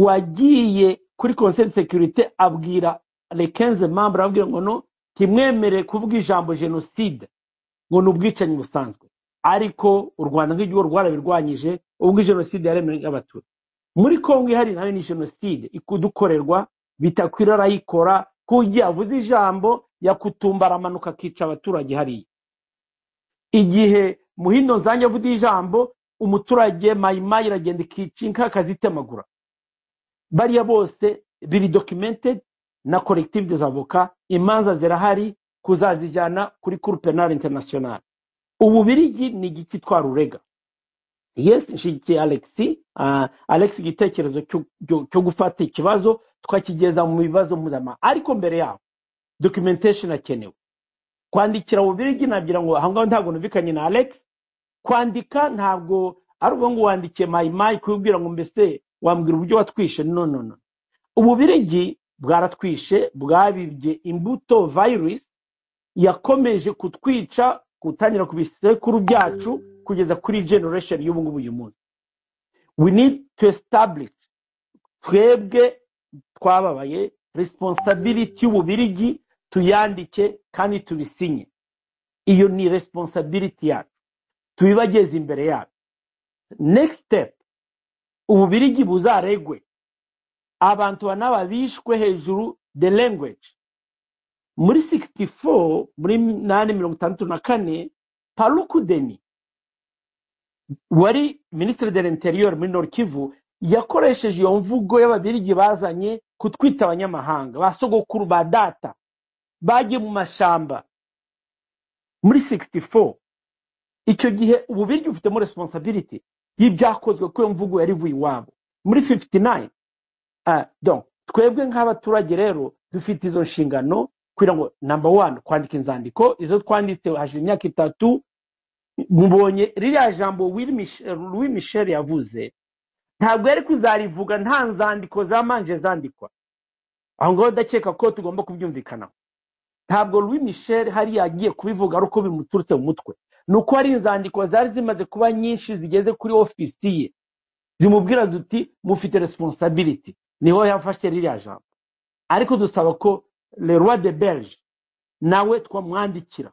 wagiye kuri conseil de sécurité abwira les 15 membres ababwira ngo no ntimwemerere kuvuga ijambo jenoside ngo ni ubwicanyi busanzwe ariko u rwanda nk'igihugu rwarabirwanyije ubwo jenoside yaremewe y'abatutsi muri kongo ihari nayo ni jenoside ikudukorerwa bitakwira arayikora ko ugiye avuze ijambo yakutumba aramanuka akica abaturage hariya igihe muhindo nzange avuze ijambo umuturage mayimayi iragenda ikica inka akazitemagura bariya bose biri documented na collective des avocats imanza zirahari kuzazijyana kuri cour penal international ububirigi ni igiki twa rurega yes nshigikiye alex uh, alex igitekerezo cyo cyo- cyo gufata ikibazo twakigeza mu bibazo mpuzamahanga ariko mbere yaho documentation akenewe kwandikira ububirigi nagira ngo ahangaho ntabwo numvikanye na alex kwandika ntabwo ari ubwo ngo wandikiye mayimayi kubibwira ngo mbese wambwira uburyo watwishe no no no ububirigi bwaratwishe bwabibye imbuto virus yakomeje kutwica gutangira ku bisekuru byacu kugeza kuri generation y'ubu ngubu uyu munsi we need to establish twebwe twababaye responsibility y'ububirigi tuyandike kandi tubisinye iyo ni responsibility yacu tubibageze imbere yacu next step ububirigi buzaregwe abantu banaba bishwe hejuru the language muri 64 muri nani mirongo itandatu na kane palukudeni wari minisitiri de l'interieur muri nord kivu yakoresheje iyo mvugo y'ababirigi bazanye kutwita abanyamahanga ba sogokuru ba data bagiye mu mashamba muri 64 icyo gihe ububirigi bufitemo responsibility y'ibyakozwe kuko iyo mvugo yari ivuye iwabo muri 59 Ah, donc twebwe nk'abaturage rero dufite izo nshingano kugira ngo number one kwandika inzandiko izo twanditse hashize imyaka itatu mubonye ririya jambo Will Mich- Louis Michel yavuze ntabwo yari kuzarivuga nta nzandiko zamanje zandikwa aho ngaho ndakeka ko tugomba kubyumvikanaho ntabwo Louis Michel hari yagiye kubivuga ari uko bimuturutse mu mutwe ni uko hari inzandiko zari zimaze kuba nyinshi zigeze kuri ofisi ye zimubwira zuti mufite responsibility niho yafashe ririya jambo ariko dusaba ko le roi de belge nawe twamwandikira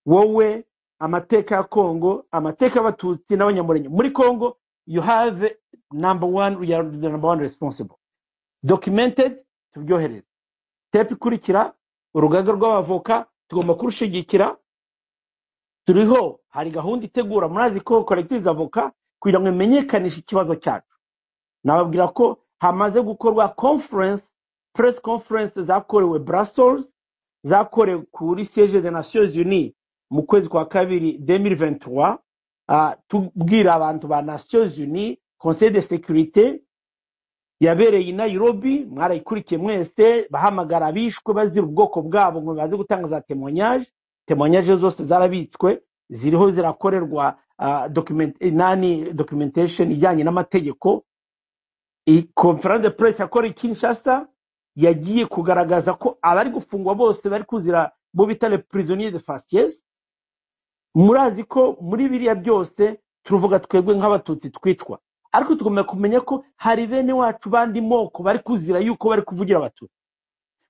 wowe amateka ya kongo amateka y'abatutsi n'abanyamurenge muri kongo you have number one you are the number one responsible documented tubyohereze tepu ikurikira urugaga rw'abavoka tugomba kurushigikira turiho hari gahunda itegura murazi ko collective avoka kugira ngo imenyekanishe ikibazo cyacu nababwira ko hamaze gukorwa conference press conference zakorewe brussels zakorewe kuri siege de nations unies mu kwezi kwa kabiri 2023 ah, tubwira abantu ba nations unies conseil de sécurité yabereye i nairobi mwarayikurikiye mwese bahamagara abishwe bazira ubwoko bwabo ngo baze gutanga za temonyaje temonyaje zose zarabitswe ziriho zirakorerwa ah, document, nani documentation ijyanye n'amategeko conference de presse yakora i kinshasa yagiye kugaragaza ko abari gufungwa bose bari kuzira bo bita le prisonnier de facies murazi ko muri biriya byose turuvuga twebwe nk'abatutsi twicwa ariko tugomba kumenya ko hari bene wacu bandi moko bari kuzira yuko bari kuvugira abatutsi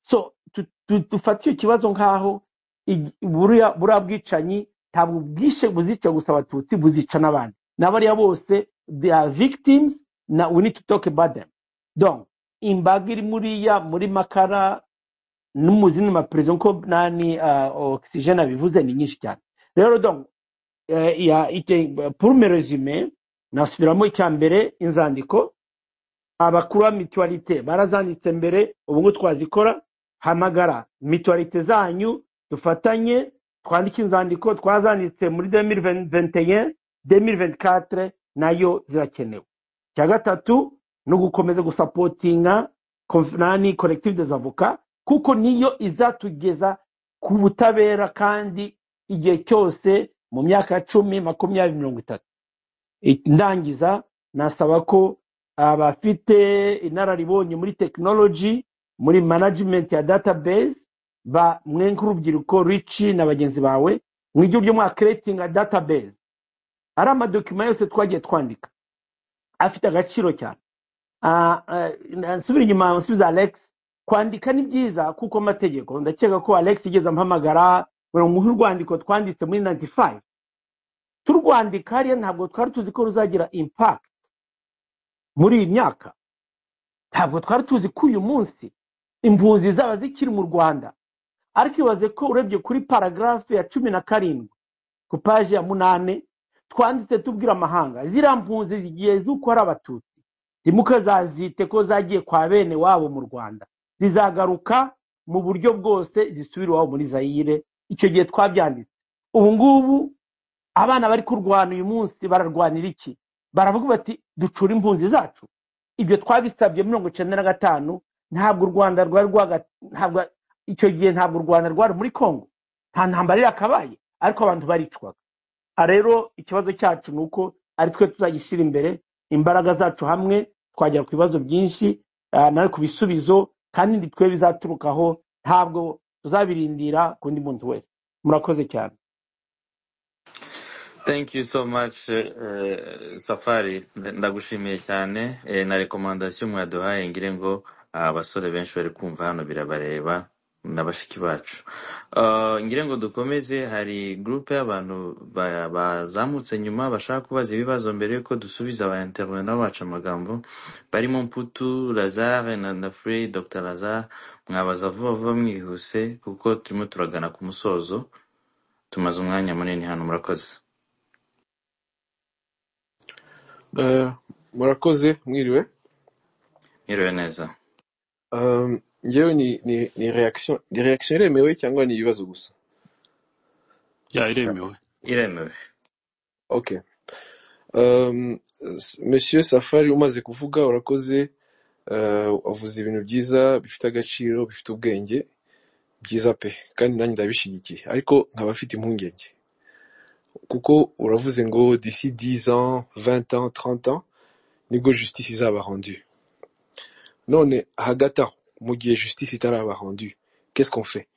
so tu- tu- dufate icyo kibazo nk'aho igi- buriya buriya bwicanyi ntabwo bwishe buzica gusa abatutsi buzica n'abandi n'abariya bose they are victims na we need to talk about them donc imbaga iri muriya muri makara n'umuzi n'amaperezida nkuko nani ah, oxygene abivuze ni nyinshi cyane rero donc eh, ya ite pour me resume nasubiramo icya mbere inzandiko abakuru ba mituwarite barazanditse mbere ubu ngubu twazikora hamagara mituwarite zanyu dufatanye twandike inzandiko twazanditse muri 2021 2024 nayo zirakenewe icya gatatu ni ugukomeza gusapotinga konf- nani collective des avocats kuko niyo izatugeza ku butabera kandi igihe cyose mu myaka cumi makumyabiri mirongo itatu ndangiza nasaba ko abafite inararibonye muri tekinoloji muri management ya database ba mwe nk'urubyiruko rici na bagenzi bawe mwigire ibyo mwa creatinga database ari amadokima yose twagiye twandika afite agaciro cyane Ah, ah, nsubira inyuma nsubiza alex kwandika ni byiza kuko amategeko ndakeka ko alex igeze ampamagara ngo umuhe urwandiko twanditse muri 95 turwandika hariya ntabwo twari tuzi ko ruzagira impact muri iyi myaka ntabwo twari tuzi ko uyu munsi impunzi zaba zikiri mu rwanda ariko ibaze ko urebye kuri paragarafu ya cumi na karindwi ku paji ya munani twanditse tubwira amahanga ziriya mpunzi zigiye z'uko ari abatutsi ntimukazazite ko zagiye kwa bene wabo mu rwanda zizagaruka mu buryo bwose zisubira iwabo muri zayire icyo gihe twabyanditse ubu ngubu abana bari kurwana uyu munsi bararwanira iki baravuga bati ducure impunzi zacu ibyo twabisabye muri mirongo icyenda na gatanu ntabwo u rwanda rwari rwaga ntabwo icyo gihe ntabwo u rwanda rwari muri congo nta ntambara yakabaye ariko abantu baricwaga Ah, rero ikibazo cyacu ni uko ari twe tuzagishyira imbere imbaraga zacu hamwe twagera ku bibazo byinshi ah, na ku bisubizo kandi ni twe bizaturukaho ntabwo tuzabirindira ku ndi muntu wese murakoze cyane thank you so much eh, safari ndagushimiye cyane eh, na rekomandasiyo mwaduhaye ngire ngo ah, abasore benshi bari kumva hano birabareba na bashiki bacu Ah, ngire ngo dukomeze hari gurupe y'abantu ba- bazamutse nyuma bashaka kubaza ibibazo mbere y'uko dusubiza aba intervena bacu amagambo barimo mputu lazare na nafuri dr lazare mwabaza vuba vuba mwihuse kuko turimo turagana ku musozo tumaze umwanya munini hano murakoze Eh, murakoze mwiriwe Mwiriwe neza. um, ngewe ni, ni, ni reaction ni reaction iremewe cyangwa ni ibibazo gusa ya iremewe Iremewe. okay um, s- monsieur safari umaze kuvuga urakoze uh, wavuze ibintu byiza bifite agaciro bifite ubwenge byiza pe kandi nanjye ndabishyigikiye ariko nkaba afite impungenge kuko uravuze ngo d'ici 10 ans 20 ans 30 ans nibwo justice izaba rendue none hagati aho mu gihe justice itaraba rendue qu'est-ce qu'on fait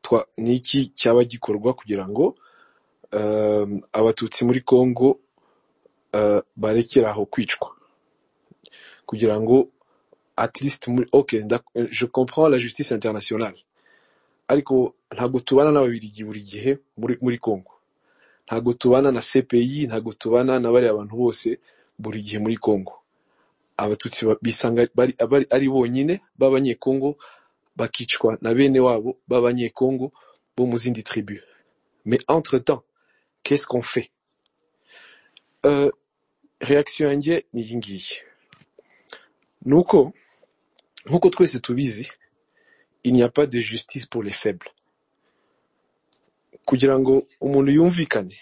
twa ni iki cyaba gikorwa kugira ngo um, abatutsi muri congo uh, barekere aho kwicwa kugira ngo at least muri ok ndak- je comprends la justice internationale ariko ntabwo tubana n'ababirigi buri gihe muri, muri congo ntabwo tubana na cpi ntabwo tubana na bariya bantu bose buri gihe muri congo abatutsi ba- bisanga bari, bari ari bonyine b'abanyekongo bakicwa na bene wabo b'abanyekongo bo mu zindi tribu mais entre temps qu'est-ce qu'on fait Euh, reaction yanjye ni iyi ngiyi ni uko nk'uko twese tubizi il n'y a pas de justice pour les faibles kugira ngo umuntu yumvikane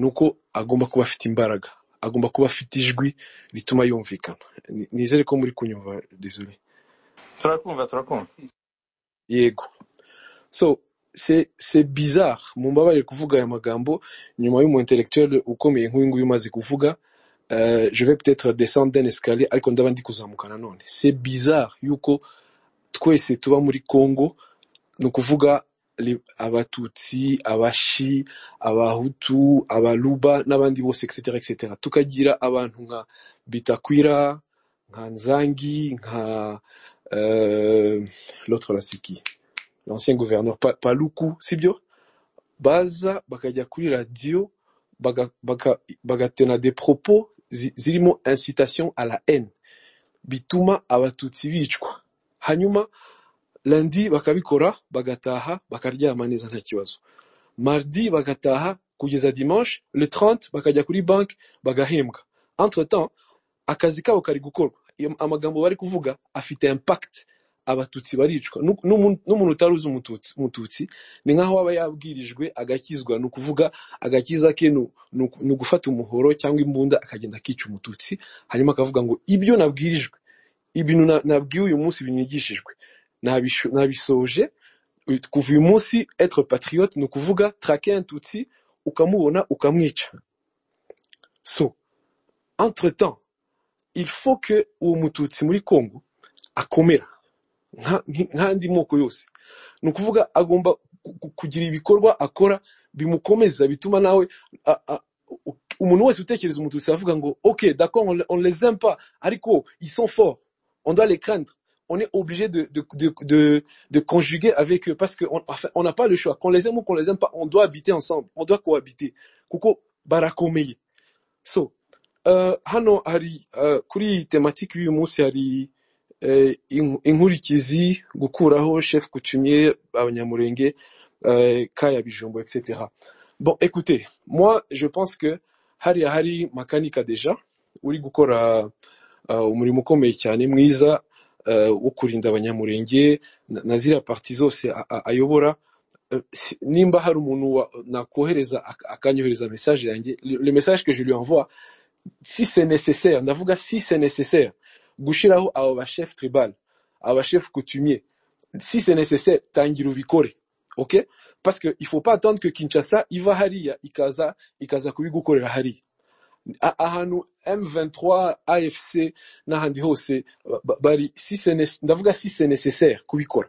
ni uko agomba kuba afite imbaraga agomba kuba afite ijwi rituma yumvikana Ni- nizere ko muri kunyumva désolé Turakumva, turakumva. yego so c'est c'est bizarre mumbabarire kuvuga aya magambo nyuma y'umu intellectuel ukomeye nk'uyu nguyu umaze kuvuga euh, je vais peut-être descendre d'un escalier ariko ndaba ndi kuzamuka nanone c'est bizarre yuko twese tuba muri congo ni ukuvuga li- abatutsi abashi abahutu abaluba n'abandi bose etc etc tukagira abantu nka bitakwira nka nzangi nka euh, l'autre là c'est qui l'ancien gouverneur Pa- paluku sibyo baza bakajya kuri radiyo baga- baga- bagatana des propos zi- zirimo incitation à la haine bituma abatutsi bicwa hanyuma landi bakabikora bagataha bakaryama neza nta kibazo mardi bagataha kugeza dimanche le 30 bakajya kuri banki bagahembwa entre temps akazi kabo kari gukorwa Iyo- amagambo bari kuvuga afite impact abatutsi baricwa Nu- n'umu- n'umuntu utari uzi umututsi umututsi ni nk'aho aba yabwirijwe agakizwa ni ukuvuga agakiza ke ni u- ni uku- ni ugufata umuhoro cyangwa imbunda akagenda akica umututsi hanyuma akavuga ngo ibyo nabwirijwe ibintu na- nabwiwe uyu munsi binigishijwe nabisho- nabisoje kuva uyu munsi etre patriote ni ukuvuga trake tutsi ukamubona ukamwica so entre temps il faut que uwo mututsi muri congo akomera nka- nki- nk'andi moko yose ni ukuvuga agomba ku- ku- kugira ibikorwa akora bimukomeza bituma nawe a- a- u- umuntu wese utekereza umututsi aravuga ngo ok d'accord on, le- on les aime pas ariko ils sont forts on doit les craindre on est obligé de, de, de, de, de conjuguer avec eux parce qu'on enfin, on n'a pas le choix qu'on les aime ou qu'on les aime pas on doit habiter ensemble on doit cohabiter kuko barakomeye so Eh, hano hari eh, kuri iyi tematike y'uyu munsi hari eh, inku- inkurikizi gukuraho chef coutumier abanyamurenge eh, kaya bijumbo etc bon écoutez moi je pense que hariya hari makanika deja uri gukora eh, umurimo ukomeye cyane mwiza eh, wo kurinda abanyamurenge na na ziriya parti zose a- a- ayobora Euh, si- nimba hari umuntu wa- nakohereza ak- akanyohereza message yanjye le le message que je lui envoie si c'est nécessaire, ndavuga si c'est nécessaire, gushiraho abo bashefu tribal, abo bashefu coutumier, si c'est nécessaire, tangira ubikore. Ok? Parce que il faut pas attendre que Kinshasa iva hariya ikaza ikaza kubigukorera hariya. A- Ahantu M23, AFC n'ahandi hose ba- ba- bari si c'est né- ndavuga si c'est nécessaire kubikora.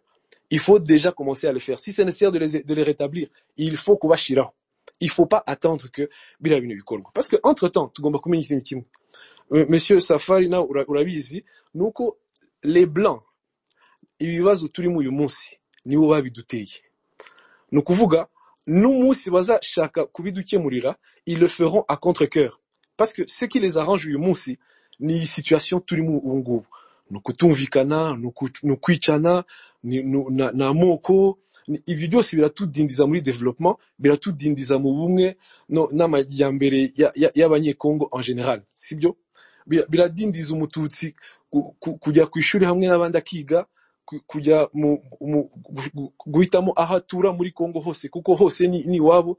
Il faut déjà commencer à le faire. Si c'est nécessaire de les, de les rétablir, il faut kubashiraho. Il faut pas attendre que biriya bintu bikorwa. Parce que entre temps, tugomba kumenya ikintu kimwe. Monsieur Safari nawe ura- urabizi ni uko les blancs ibibazo turimo uyu munsi nibo babiduteye ni ukuvuga n'umunsi bazashaka kubidukemurira ils le feront à contre cœur parce que ce qui les arrange uyu munsi ni iyi situation turimo ubu ngubu ni ukutumvikana ni uku- ni ukwicana ni ni- ni- ni amoko ni- ibyo byose biratudindiza muri développement biratudindiza mu bumwe no- n'amajyambere ya- ya- y'abanyekongo en general sibyo Bira- biradindiza umututsi ku- ku- kujya ku ishuri hamwe n'abandi akiga ku- kujya mu, mu, gu- gu- guhitamo aho atura muri Congo hose kuko hose ni, ni iwabo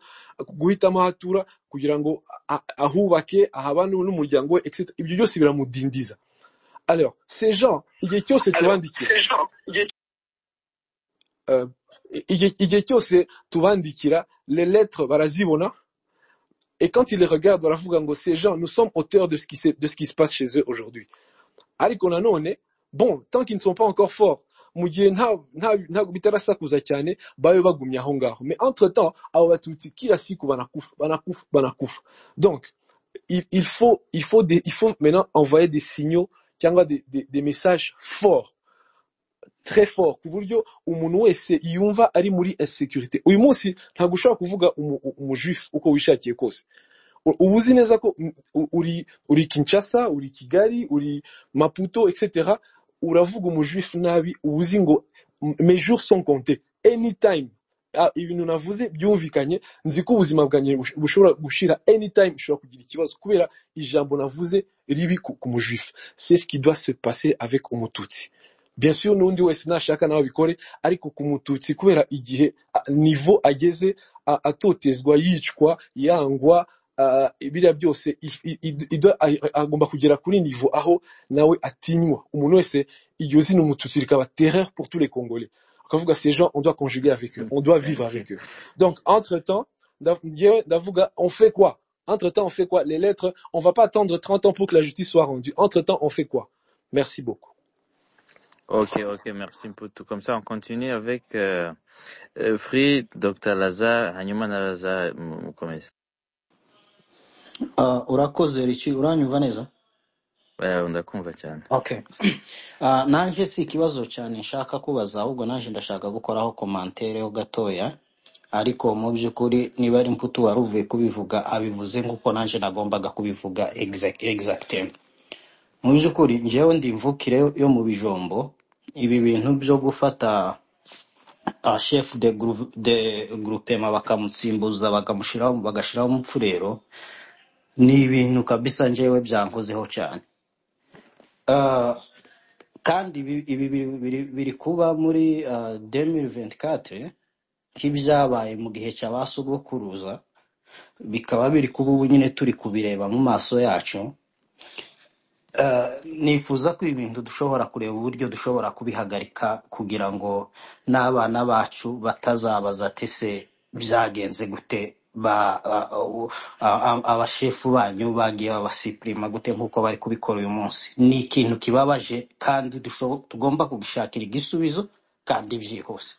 guhitamo aho atura kugira ngo a- a- ahubake ahabane n'umuryango we etc ibyo byose biramudindiza alors ces gens igihe cyose Alors, tubandikira ces gens, il y a- euh, igihe igihe cyose tubandikira les lettres barazibona et quand ils les regardent baravuga ngo ces gens nous sommes auteurs de ce qui, se- de ce qui se passe chez eux aujourd'hui ariko nanone bon tant qu'ils ne sont pas encore forts mu gihe nta nta ntabwo bitarasakuza cyane babe bagumye aho ngaho mais entre temps abo batutsi kila siku banakufa banakufa banakufa donc il, il faut il faut des, il faut maintenant envoyer des signaux cyangwa des, des, des messages forts très fort ku buryo umuntu wese yumva ari muri insécurité uyu munsi ntabwo ushobora kuvuga umu- umujuifu uko wishakiye kose u- uba uzi neza ko mm, u- uri uri kinshasa uri kigali uri maputo etc uravuga umujuifu nabi uba uzi ngo "M- mes jours sont comptés anytime Ah, ibintu navuze byumvikanye nzi ko ubuzima bwanjye bush- bushobora gushira anytime ushobora kugira ikibazo kubera ijambo navuze ribi ku ku mujuifu c'est ce qui doit se passer avec umututsi bien sûr n'undi wese nashaka nawe abikore ariko ku mututsi kubera igihe ah, niveau ageze ah, atotezwa yicwa yangwa uh, biriya byose if- i- i- i- do- a- agomba kugera kuri nivo aho nawe atinywa umuntu wese iryo zina umututsi rikaba terreur pour tous les congolais akavuga ces gens on doit conjuguer avec eux on doit vivre avec eux donc entre temps ndavuga on fait quoi entre temps on fait quoi les lettres on va pas attendre 30 ans pour que la justice soit rendue entre temps on fait quoi merci beaucoup Ok, ok, merci pour tout. Comme ça, on continue avec euh, euh, Free, Dr. Lazar, Hanyuma na Lazar, mu- mukomeze. Ah, urakoze riki uranyumva neza Eh, Ndakumva cyane. okay Ah, nanjye si ikibazo cyane nshaka kubaza ahubwo nanjye ndashaka gukoraho komantere ho gatoya ariko mu by'ukuri niba ari mputu wari uvuye kubivuga abivuze nk'uko nanjye nagombaga kubivuga exact, exactement mu by'ukuri njyewe ndi imvukire yo yo mu bijombo ibi bintu byo gufata uh, chef de, group, de groupema bakamutsimbuza bakamushyiraho bagashyiraho umupfurero ni ibintu kabisa njyewe byankozeho cyane uh, kandi ibi, ibi biri, biri, biri kuba muri uh, 2024 nk'ibyabaye mu gihe cya ba sogokuruza bikaba biri kuba ubu nyine turi kubireba mu maso yacu Eh, nifuza ko ibi bintu dushobora kureba uburyo dushobora kubihagarika kugira ngo n'abana bacu batazabaza ati se byagenze gute ba a- a- u- a- a- abashefu banyu bagiye babasipurima gute nk'uko bari kubikora uyu munsi ni ikintu kibabaje kandi dushobo- tugomba kugishakira igisubizo kandi byihuse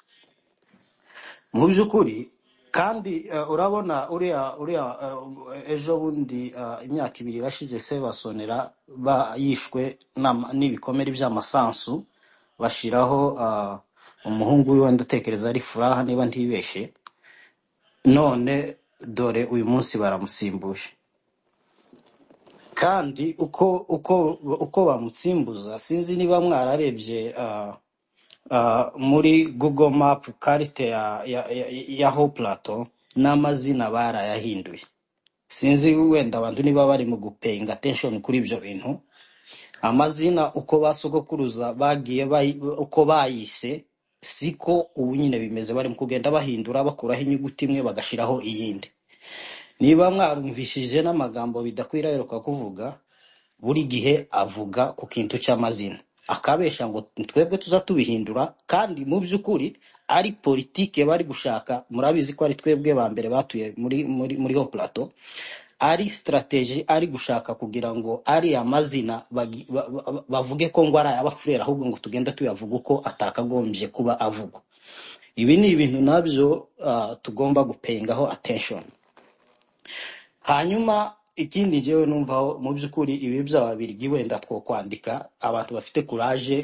mu by'ukuri kandi eh, urabona uriya uriya eh, ejo bundi eh, imyaka ibiri irashize sebasonera ba- yishwe n'ama- n'ibikomere by'amasansu bashiraho eh, umuhungu wiwe ndatekereza ari furaha niba ntibeshye none dore uyu munsi baramusimbuje kandi uko uko uko bamutsimbuza sinzi niba mwararebye ah, ah, muri google map karite ya ya, ya, ya ho plato n'amazina barayahinduye sinzi wenda abantu niba bari mu gupayinga attention kuri ibyo bintu amazina uko basogokuruza bagiye bayi- uko bayise siko ubu nyine bimeze bari mu kugenda bahindura bakuraho inyuguti imwe bagashiraho iyindi niba mwarumvishije n'amagambo bidakwira aheruka kuvuga buri gihe avuga ku kintu cy'amazina akabesha ngo twebwe tuza tubihindura kandi mu by'ukuri ari politike bari gushaka murabizi ko ari twebwe ba mbere batuye muri muri muri ho plato ari strategy ari gushaka kugira ngo ariya mazina bagi- ba- ba- ba- bavuge ko ngo ari ay'abafurere ahubwo ngo tugenda tuyavuga uko atakagombye kuba avugwa ibi ni ibintu nabyo ah, tugomba gupengaho attention hanyuma ikindi njyewe numvaho mu by'ukuri ibi by'ababirigi wenda two kwandika abantu bafite kuraje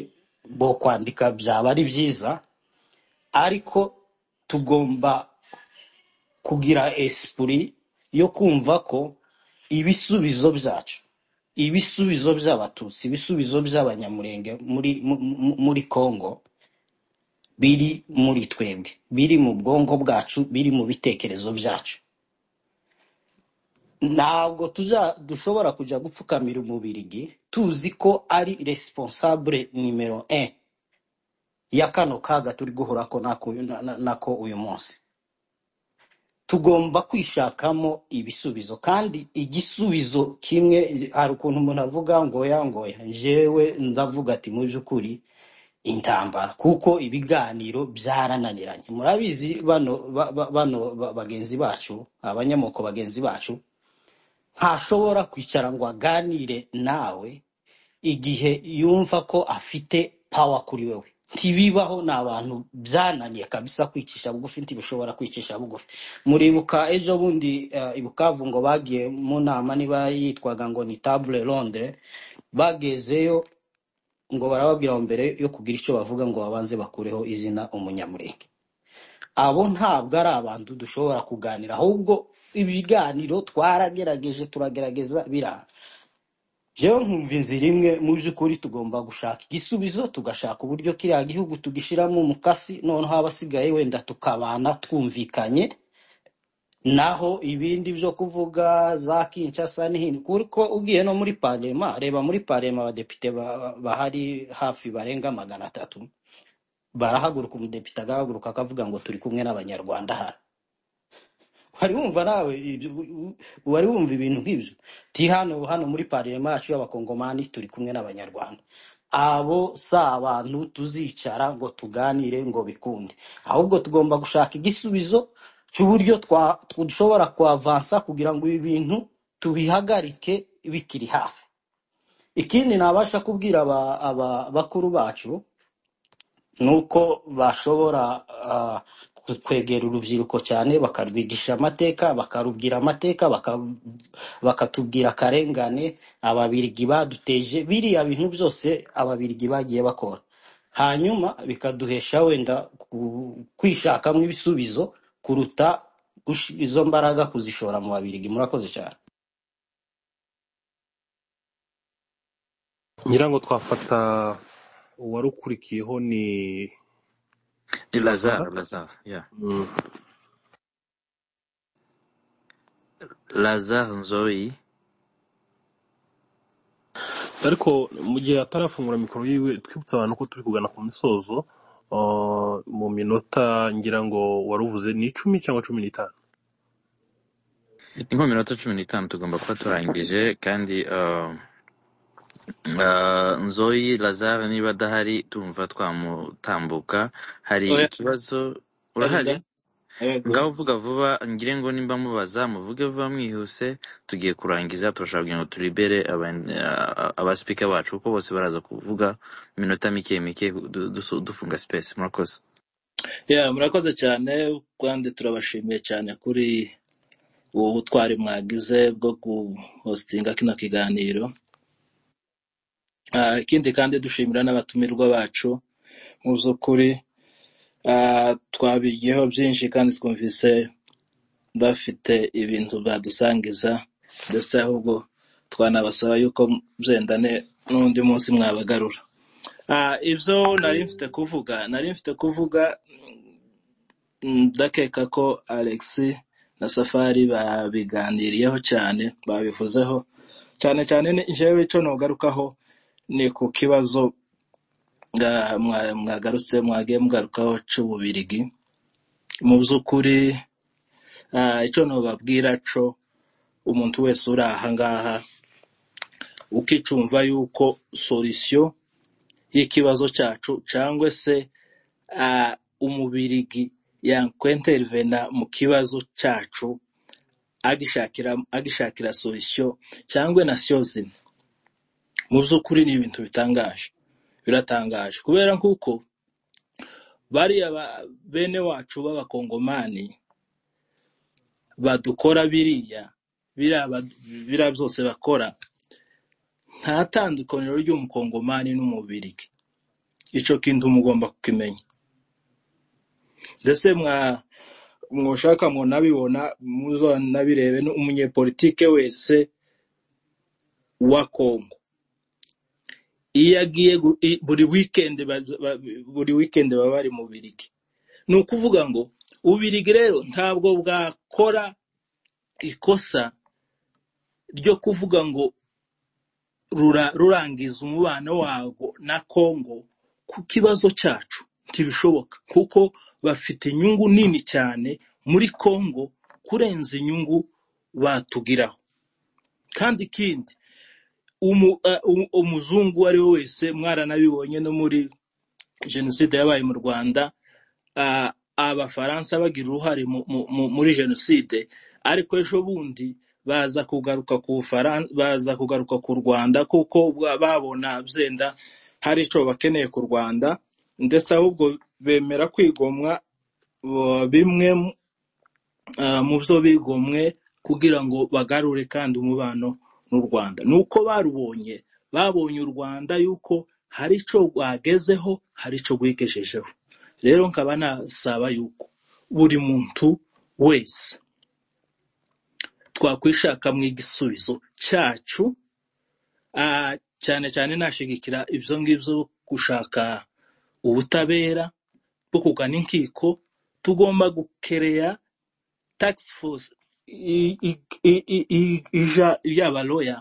bo kwandika byaba ari byiza ariko tugomba kugira esprit yo kumva ko ibisubizo byacu ibisubizo by'abatutsi ibisubizo by'abanyamurenge muri mu- mu- muri congo biri muri twebwe biri mu bwonko bwacu biri mu bitekerezo byacu ntabwo tuza dushobora kujya gupfukamira umubirigi tuzi ko ari responsable nimero 1 ya kano kaga turi guhorako nako, na- na- nako uyu munsi tugomba kwishakamo ibisubizo kandi igisubizo kimwe hari ukuntu umuntu avuga ngoya ngoya jewe ndavuga ati mu by'ukuri intambara kuko ibiganiro byarananiranye murabizi bano ba- ba- bano ba- bagenzi bacu abanyamoko bagenzi bacu ntashobora kwicara ngo aganire nawe igihe yumva ko afite pawa kuri wewe ntibibaho ni abantu byananiye kabisa kwicisha bugufi ntibishobora kwicisha bugufi muribuka ejo bundi eh, i bukavu ngo bagiye mu nama niba yitwaga ngo ni table ronde bagezeyo ngo barababwira ngo mbere yo kugira icyo bavuga ngo babanze bakureho izina umunyamurenge abo ntabwo ari abantu dushobora kuganira ahubwo ibiganiro twaragerageje turagerageza biranga jewe nkumva inzira imwe mu by'ukuri tugomba gushaka igisubizo tugashaka uburyo kiriya gihugu tugishyiramo umukasi noneho abasigaye wenda tukabana twumvikanye naho ibindi byo kuvuga za kinshasa n'ihindi kuko ugiye no muri parema reba muri parema abadepite ba- ba- bahari hafi barenga magana atatu barahaguruka umudepite agahaguruka akavuga ngo turi kumwe n'abanyarwanda hano wari wumva nawe ibyo u- u- wari wumva ibintu nk'ibyo ti hano hano muri pariyema yacu y'abakongomani turi kumwe n'abanyarwanda abo si abantu tuzicara ngo tuganire ngo bikunde ahubwo tugomba gushaka igisubizo cy'uburyo twa- tw- dushobora kuavansa kugira ngo ibi bintu tubihagarike bikiri hafi ikindi nabasha kubwira aba, aba bakuru bacu nuko bashobora ah, ku- kwegera urubyiruko cyane bakarwigisha amateka bakarubwira amateka baka- bakatubwira akarengane ababirigi baduteje biriya bintu byose ababirigi bagiye bakora hanyuma bikaduhesha wenda ku- kwishakamo ibisubizo kuruta gush- izo mbaraga kuzishora mu babirigi murakoze cyane ngira ngo twafata uwarukurikiyeho ni ni lazara lazaro lazaro ya Mm. lazaro nzoyi ariko mu gihe atarafungura mikoro yiwe twibutsa abantu ko turi kugana ku misozo uh, mu minota ngira ngo waruvuze ni icumi cyangwa cumi n'itanu ni nko minota cumi n'itanu tugomba kuba turangije kandi uh, Ah, nzoyi lazare niba adahari tumva twamutambuka hari oya ikibazo ndarinda urahari yego ngaho vuga vuba ngire ngo nimba mubaza muvuge vuba mwihuse tugiye kurangiza turashaka kugira ngo turibere aba- ah, abasipika bacu kuko bose baraza kuvuga mu minota mike mike du- dusu- dufunga sipesi murakoze Yeah, murakoze cyane kandi turabashimiye cyane kuri ubu butwari mwagize bwo guhostinga kino kiganiro Ah, ikindi kandi dushimira n'abatumirwa bacu mu by'ukuri ah, twabigiyeho byinshi kandi twumvise bafite ibintu badusangiza ndetse ahubwo twanabasaba yuko byendane n'undi munsi mwabagarura Ah, ibyo nari mfite kuvuga nari mfite kuvuga mm, ndakeka ko alex na safari babiganiriyeho cyane babivuzeho cyane cyane ni- jewe icyo nogarukaho ni ku kibazo nga- mwa- mwagarutse mwagiye mugarukaho cy'ububirigi mu by'ukuri ah, icyo nobabwira cyo umuntu wese uri aha ngaha ukicumva yuko sorisiyo y'ikibazo cyacu cyangwa se ah, umubirigi yakwintervena mu kibazo cyacu agishakira agishakira sorisiyo cyangwa na zine mu by'ukuri ni ibintu bitangaje biratangaje kubera nk'uko bariya ba- bene wacu b'abakongomani badukora biriya biriya ba- biriya byose bakora nta tandukaniro ry'umukongomani n'umubirigi icyo kintu mugomba kukimenya ndetse mwa mwashaka munabibona muzanabirebe umunyepolitike wese wa kongo iyo agiye gu- i- buri wikendi baza- ba- buri wikendi baba bari mu birigi ni ukuvuga ngo ubirigi rero ntabwo bwakora ikosa ryo kuvuga ngo rura- rurangiza umubano wago na Kongo ku kibazo cyacu ntibishoboka kuko bafite inyungu nini cyane muri Kongo kurenza inyungu batugiraho kandi ikindi umu, uh, um- umuzungu uwo ari we wese mwaranabibonye no muri jenoside yabaye mu Rwanda uh, abafaransa bagira uruhare mu, mu, mu, muri jenoside ariko ejo bundi baza kugaruka ku Bufaran- baza kugaruka ku Rwanda kuko bwa- babona byenda hari icyo bakeneye ku Rwanda ndetse ahubwo bemera kwigomwa uh, bimwe uh, mu byo bigomwe kugira ngo bagarure kandi umubano n'u Rwanda ni uko barubonye babonye u Rwanda yuko hari icyo rwagezeho hari icyo rwigejejeho rero nkaba nasaba yuko buri muntu wese twakwishakamo igisubizo cyacu ah, cyane cyane nashigikira ibyo ngibyo byo gushaka ubutabera bwo kugana inkiko tugomba gukereya tax force i- i- i- i- i- ija y'abaloya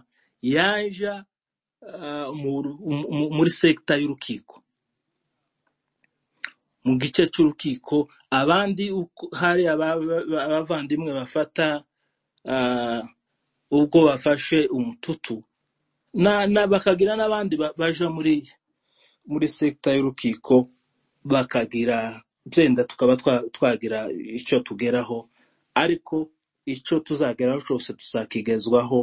yaja ah, mu ru- mu- mu- muri sekita y'urukiko mu gice cy'urukiko abandi uko- hari aba- ba- abavandimwe bafata ah, ubwo bafashe umututu na- na- bakagira n'abandi ba- baja muri muri sekita y'urukiko bakagira byenda tukaba twa- twagira icyo tugeraho ariko icyo tuzageraho cyose tuzakigezwaho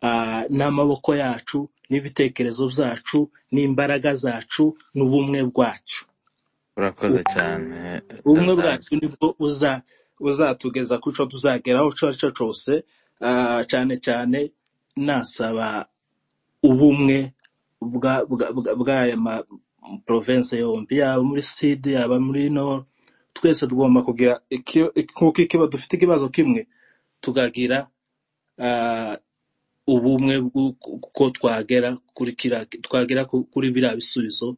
ah, n'amaboko yacu n'ibitekerezo byacu n'imbaraga zacu n'ubumwe bwacu urakoze cyane ubumwe lazaro bwacu nibwo buza buzatugeza ku cyo tuzageraho icyo ari cyo cyose ah, cyane cyane nasaba ubumwe bwa bwa- bwa- bw'aya ma province yombi yaba muri sud yaba muri nord twese tugomba kugira iki- nk'uko ikiba dufite ikibazo kimwe tukagira ah, ubumwe bw'uko twagera kuri kiriya twagera ku- kuri biriya bisubizo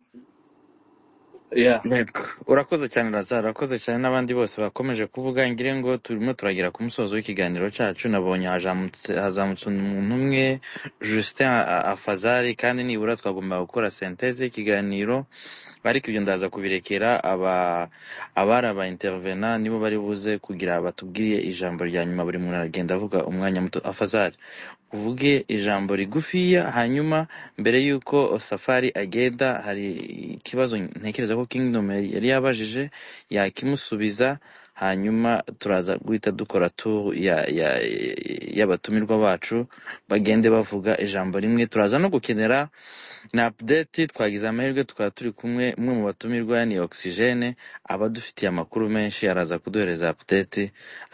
ya Yego. urakoze cyane razaro urakoze cyane n'abandi bose bakomeje kuvuga ngire ngo turimo turagera ku musozo w'ikiganiro cyacu nabonye hazamutse hazamutse umuntu umwe justin A- afazari kandi nibura twagombaga gukora senteze y'ikiganiro ariko ibyo ndaza kubirekera aba abari aba intervena nibo bari buze kugira batubwiye ijambo rya nyuma buri muntu aragenda avuga umwanya muto afazari uvuge ijambo rigufiya hanyuma mbere y'uko safari agenda hari ikibazo ntekereza ko kingdom yari yari yabajije yakimusubiza hanyuma turaza guhita dukora tour ya- ya- y'abatumirwa bacu bagende bavuga ijambo rimwe turaza no gukenera na update twagize amahirwe tukaba turi kumwe umwe mu batumirwa ni oxygene aba adufitiye amakuru menshi araza kuduhereza update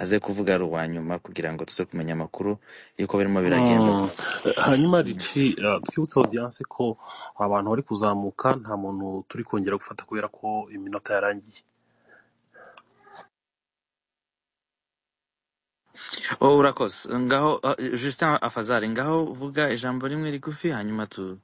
aze kuvuga ari uwa nyuma kugira ngo tuze kumenya amakuru y'uko birimo biragenda Mm. hanyuma rici eh, twibutse audience ko abantu bari kuzamuka nta muntu turi kongera gufata kubera ko iminota yarangiye Oh, urakoze ngaho ah, justin afazari ngaho vuga ijambo rimwe rigufi hanyuma tu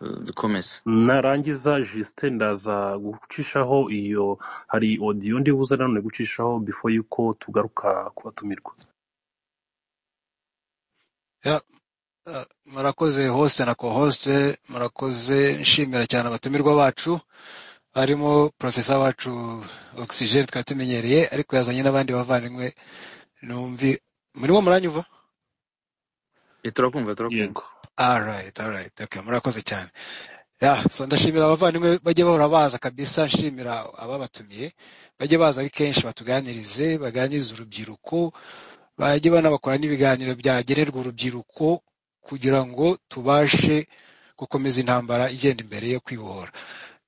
dukomeze narangiza jisite ndaza gucishaho iyo hari odiyo ndi buze nanone gucishaho before yuko tugaruka kubatumirwa Ya, eh, murakoze hoste na co-hoste murakoze nshimira cyane abatumirwa bacu harimo profesa wacu oxygene twari tumenyereye ariko yazanye n'abandi bavandimwe numvi murimo muranyumva Eh, turakumva turakumva yego alright alright okay murakoze cyane ya so ndashimira abavandimwe bajye bahora baza kabisa nshimira ababatumiye bajye baza ari kenshi batuganirize baganirize urubyiruko bajye banabakora n'ibiganiro byagenerwa urubyiruko kugira ngo tubashe gukomeza intambara igenda imbere yo kwibohora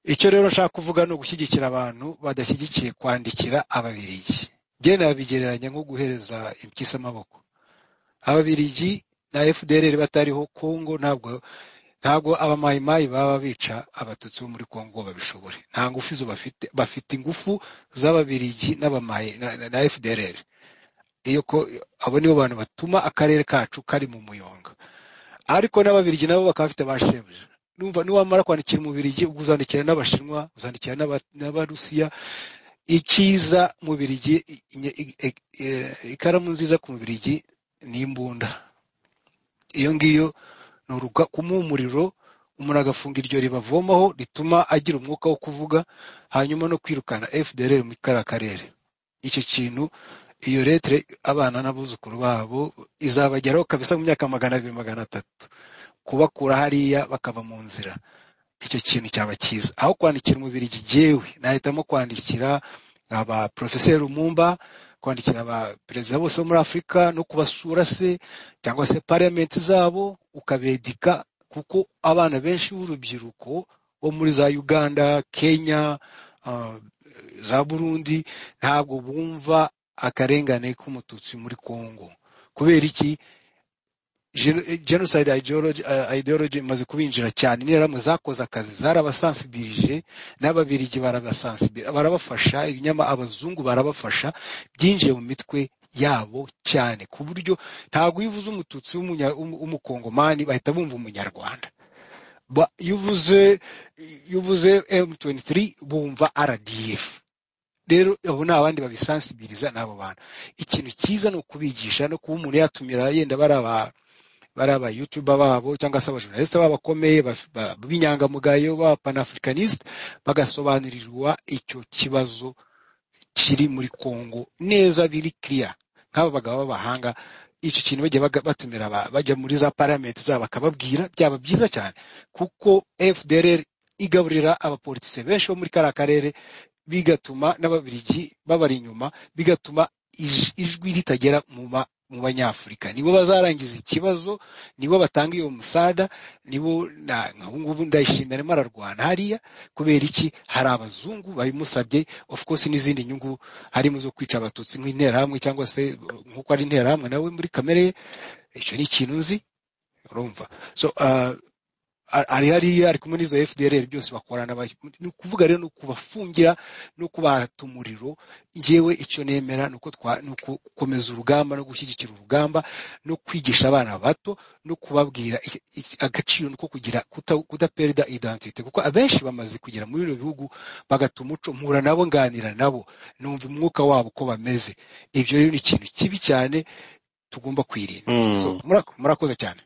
icyo rero nshaka kuvuga ni ugushyigikira abantu badashyigikiye kwandikira ababirigi njye nabigereranya nko guhereza impyisi amaboko ababirigi na fdrr batariho kongo ntabwo ntabwo abamayimayi baba bica abatutsi bo muri kongo ngo babishobore nta ngufu zo bafite bafite ingufu z'ababirigi n'abamayi na, na, na fdrr iyo ko abo nibo bantu batuma akarere kacu kari mu muyonga ariko n'ababirigi nabo bakaba bafite ba shebuja numva niwamara kwandikira umubirigi ubwo uzandikira n'abashinwa uzandikira n'aba- n'abarusiya icyiza mubirigi i- i- i- i- i- ikaramu nziza ku mubirigi ni imbunda iyo ngiyo ni uruga kumuha umuriro umuntu agafunga iryo ribavomaho rituma agira umwuka wo kuvuga hanyuma no kwirukana fdr mu kariya karere icyo kintu iyo letere abana n'abuzukuru babo izabageraho kabisa mu myaka magana abiri magana atatu kubakura hariya bakava mu nzira icyo kintu cyaba cyiza aho kwandikira umubiri jyewe nahitamo kwandikira aba porofeseri rumumba kwandikira aba perezida bose bo muri afurika no kubasura se cyangwa se pariyamenti zabo ukabedika kuko abana benshi b'urubyiruko bo muri za uganda kenya ah, za burundi ntabwo bumva akarengane k'umututsi muri kongo kubera iki Geno- genocide ideology, uh, ideology imaze kubinjira cyane interahamwe zakoze akazi zarabasansibilije n'ababirigi barabasansibira barabafasha ibinyama abazungu barabafasha byinjiye mu mitwe yabo cyane ku buryo ntabwo iyo uvuze umututsi w'umunya- w'umu- w'umukongomani bahita bumva umunyarwanda Ba- iyo uvuze iyo uvuze m23 bumva rdf rero abo ni abandi babisansibiliza n'abo bantu ikintu cyiza ni ukubigisha no kuba umuntu yatumira yenda bari aba bari aba youtuber babo cyangwa se abajournaliste babo bakomeye baf- ba- b'inyangamugayo ba panafricaniste bagasobanurirwa icyo kibazo kiri muri Congo neza biri clear nk'aba bagabo b'abahanga icyo kintu bajya baga- batumira aba- bajya muri za parliament zabo bakababwira byaba byiza cyane kuko FDLR igaburira abapolitise benshi bo muri kariya karere bigatuma n'ababirigi babari inyuma bigatuma ij- ijwi ritagera mu ba- mu banyafurika nibo bazarangiza ikibazo nibo batanga iyo musada nibo na- nk'ubungubu ndayishimira arimo ararwana hariya kubera iki hari abazungu babimusabye of course n'izindi nyungu harimo zo kwica abatutsi nk'interahamwe cyangwa se uh, nk'uko ari interahamwe nawe muri kamere ye icyo ni ikintu nzi urumva so uh, ari ari hariya ari kumwe n'izo fdr byose bakorana ba- ni ukuvuga rero ni ukubafungira no kubata umuriro ngewe icyo nemera ni uko twa- ni uko gukomeza urugamba no gushyigikira urugamba no kwigisha abana bato no kubabwira iki- iki- agaciro ni uko kugira kuta- kudaperida identite kuko abenshi bamaze kugera muri bino bihugu bagata umuco mpura nabo nganira nabo numva umwuka wabo uko bameze ibyo rero ni ikintu kibi cyane tugomba kwirinda so Mm. murako- murakoze cyane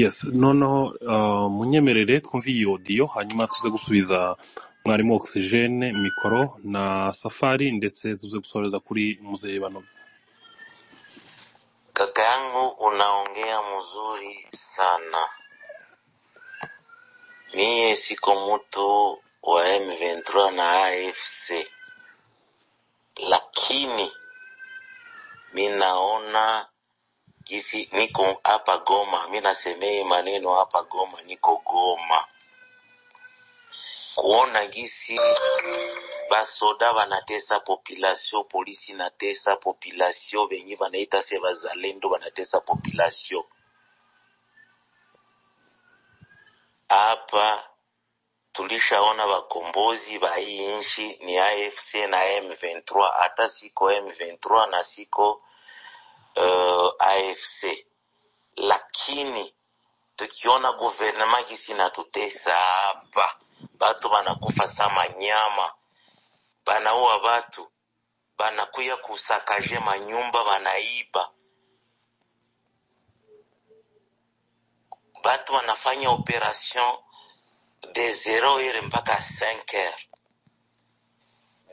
Yes, noneho uh, munyemerere twumve iyi odiyo hanyuma tuze gusubiza mwarimu ogisijene mikoro na safari ndetse tuze gusoreza kuri muzehe Banobe. Kaka yangu unaongea mzuri sana. Mie siko mtu wa M23 na AFC, lakini mi naona gisi niko hapa Goma, mi nasemei maneno hapa Goma, niko Goma kuona gisi basoda banatesa population, polisi inatesa population, benye banaita se bazalendo banatesa population hapa tulishaona wakombozi wa hii nchi ni AFC na M23, hata siko M23 na siko uh, AFC, lakini tukiona guvernema gisi inatutesa hapa, batu banakufa sa manyama, banaua batu, banakuya kusakaje manyumba, banaiba batu, wanafanya operation de 0 heure mpaka 5 heures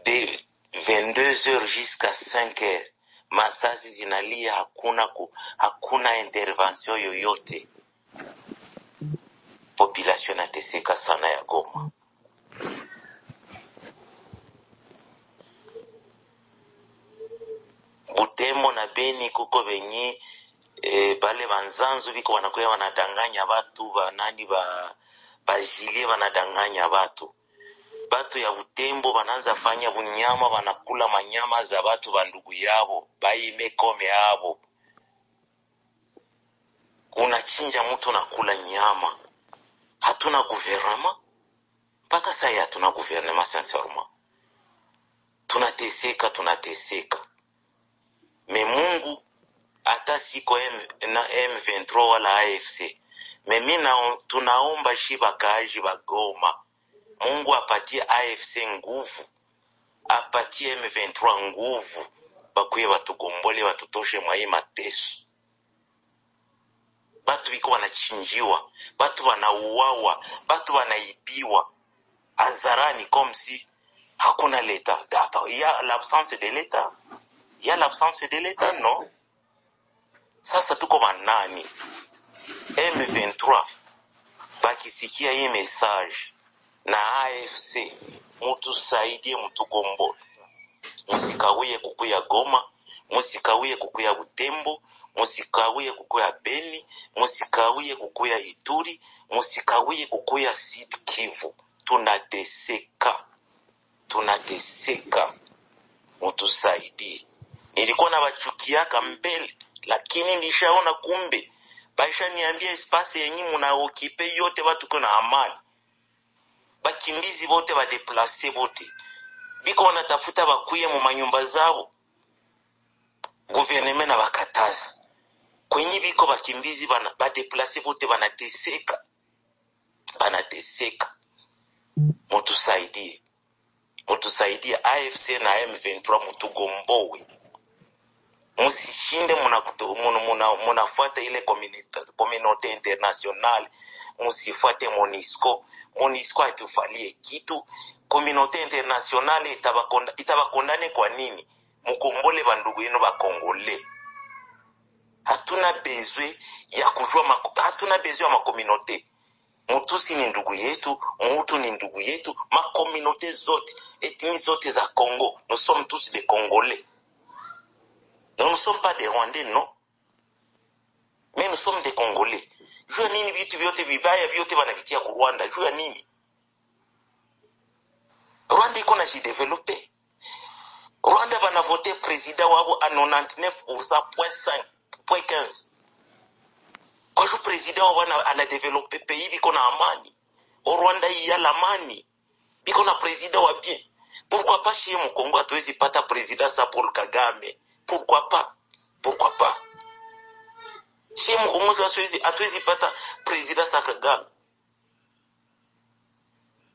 de 22h jusqu'à 5h masasi zinalia hakuna ku, hakuna intervention yoyote population inateseka sana ya goma butembo na beni kuko benye e, bale banzanzu biko wanakuya wanadanganya batu banani ba bajilie wanadanganya batu batu ya butembo bananza fanya bunyama banakula manyama za batu bandugu yabo baime kome yabo unachinja mtu nakula nyama hatuna guvernema mpaka saa hii hatuna guvernema sincèrement tunateseka tunateseka me mungu hata siko M, na m23 wala afc me mi nao- tunaomba shi bakaaji ba goma mungu apatie afc nguvu apatie m23 nguvu bakuye batugombole batutoshe mwa hii mateso batu biko wanachinjiwa batu wanauawa batu wanaibiwa hadharani comme si hakuna leta Data- ya l'absence de leta ya l'absence de leta no sasa tuko manani m23 bakisikia hii message na afc mutusaidie mtugombole musikawie kukuya goma musikawie kukuya butembo musikawie kukuya beni musikawie kukuya ituri musikawie kukuya sid kivu tunateseka tunateseka mutusaidie. Nilikuwa nawachukiaka mbele, lakini nishaona kumbe baishaniambia espasi yenyi munaokipe yote watu ko na amani, bakimbizi wote badeplase wote biko wanatafuta bakuye mu manyumba zao, guverneme na bakataza kwenye biko bakimbizi bana, badeplase wote banateseka, banateseka. Mutusaidie, mutusaidie AFC na M23 mutugombowe. musishinde munafuata muna, muna munafuata ile communita- communauté internationale musifuate monisco monisco hatufalie kitu communauté internationale itabakonda- itabakondane kwa nini mukombole bandugu yenu bakongole hatuna bezwe ya kujua mako- hatuna bezwe ya makominote mutusi ni ndugu yetu mutu ni ndugu yetu makominote zote etini zote za congo nous sommes tous des congolais nous ne sommes pas des rwandais non me nous sommes des congolais juu ya nini vitu vyote vibaya vyote wanavitia ku rwanda juu ya nini rwanda iko na jidevelope rwanda vanavote presida wavo a 99 point 5 point 15 ozo president oyo wana anadevelope pays biko na amani o rwanda iyala amani biko na president wa bien pourquoi pas chez mkongo hatuwezi pata president sa paul kagame pourquoi pas pourquoi pas chez mkongo hatuwezi hatuwezi pata president sa kagame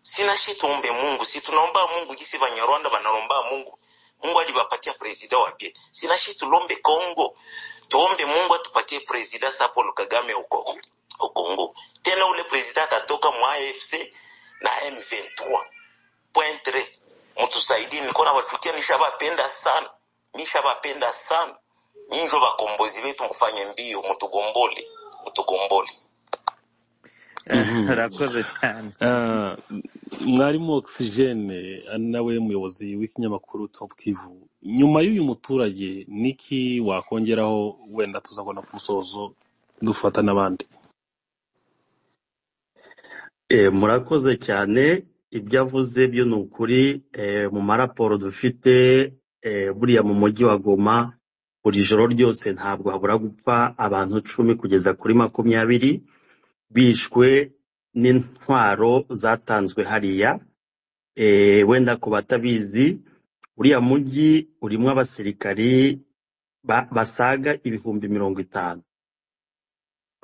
sina shi tuombe mungu si tunaomba mungu jisi vanyarwanda vanalomba mungu mungu alivapatia presida wapye sina shi tulombe kongo tuombe mungu atupatie presida sa paul kagame uko ukongo tena ule presida atatoka mwa afc na m23 pointre mtusaidie niko nawachukia nishavapenda sana nishavapenda sana ninjo vakombozi vetu mfanye mbio mutugombole mutugombole urakoze cyane Ah, mwarimu ogisijene ari nawe muyobozi w'ikinyamakuru Top Kivu nyuma y'uyu muturage niki wakongeraho wenda tuzabona ku musozo dufata n'abandi Eh, murakoze cyane ibyo avuze byo ni ukuri eh, mu maraporo dufite eh, buriya mu mujyi wa Goma buri joro ryose ntabwo habura gupfa abantu cumi kugeza kuri makumyabiri bishwe n'intwaro zatanzwe hariya eh, wenda ku batabizi uriya mujyi urimo abasirikari ba- basaga ibihumbi mirongo itanu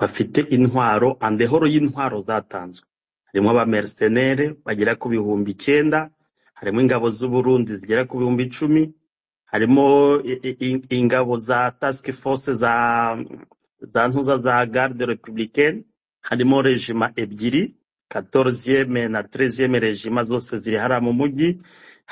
bafite intwaro andehoro y'intwaro zatanzwe harimo abamercenere bagera ku bihumbi icyenda harimo ingabo z'u Burundi zigera ku bihumbi icumi harimo i- i- i- ingabo za task force za za ntuza za garde republicaine harimo regima ebyiri 14e na 13e regima zose ziri hariya mu mujyi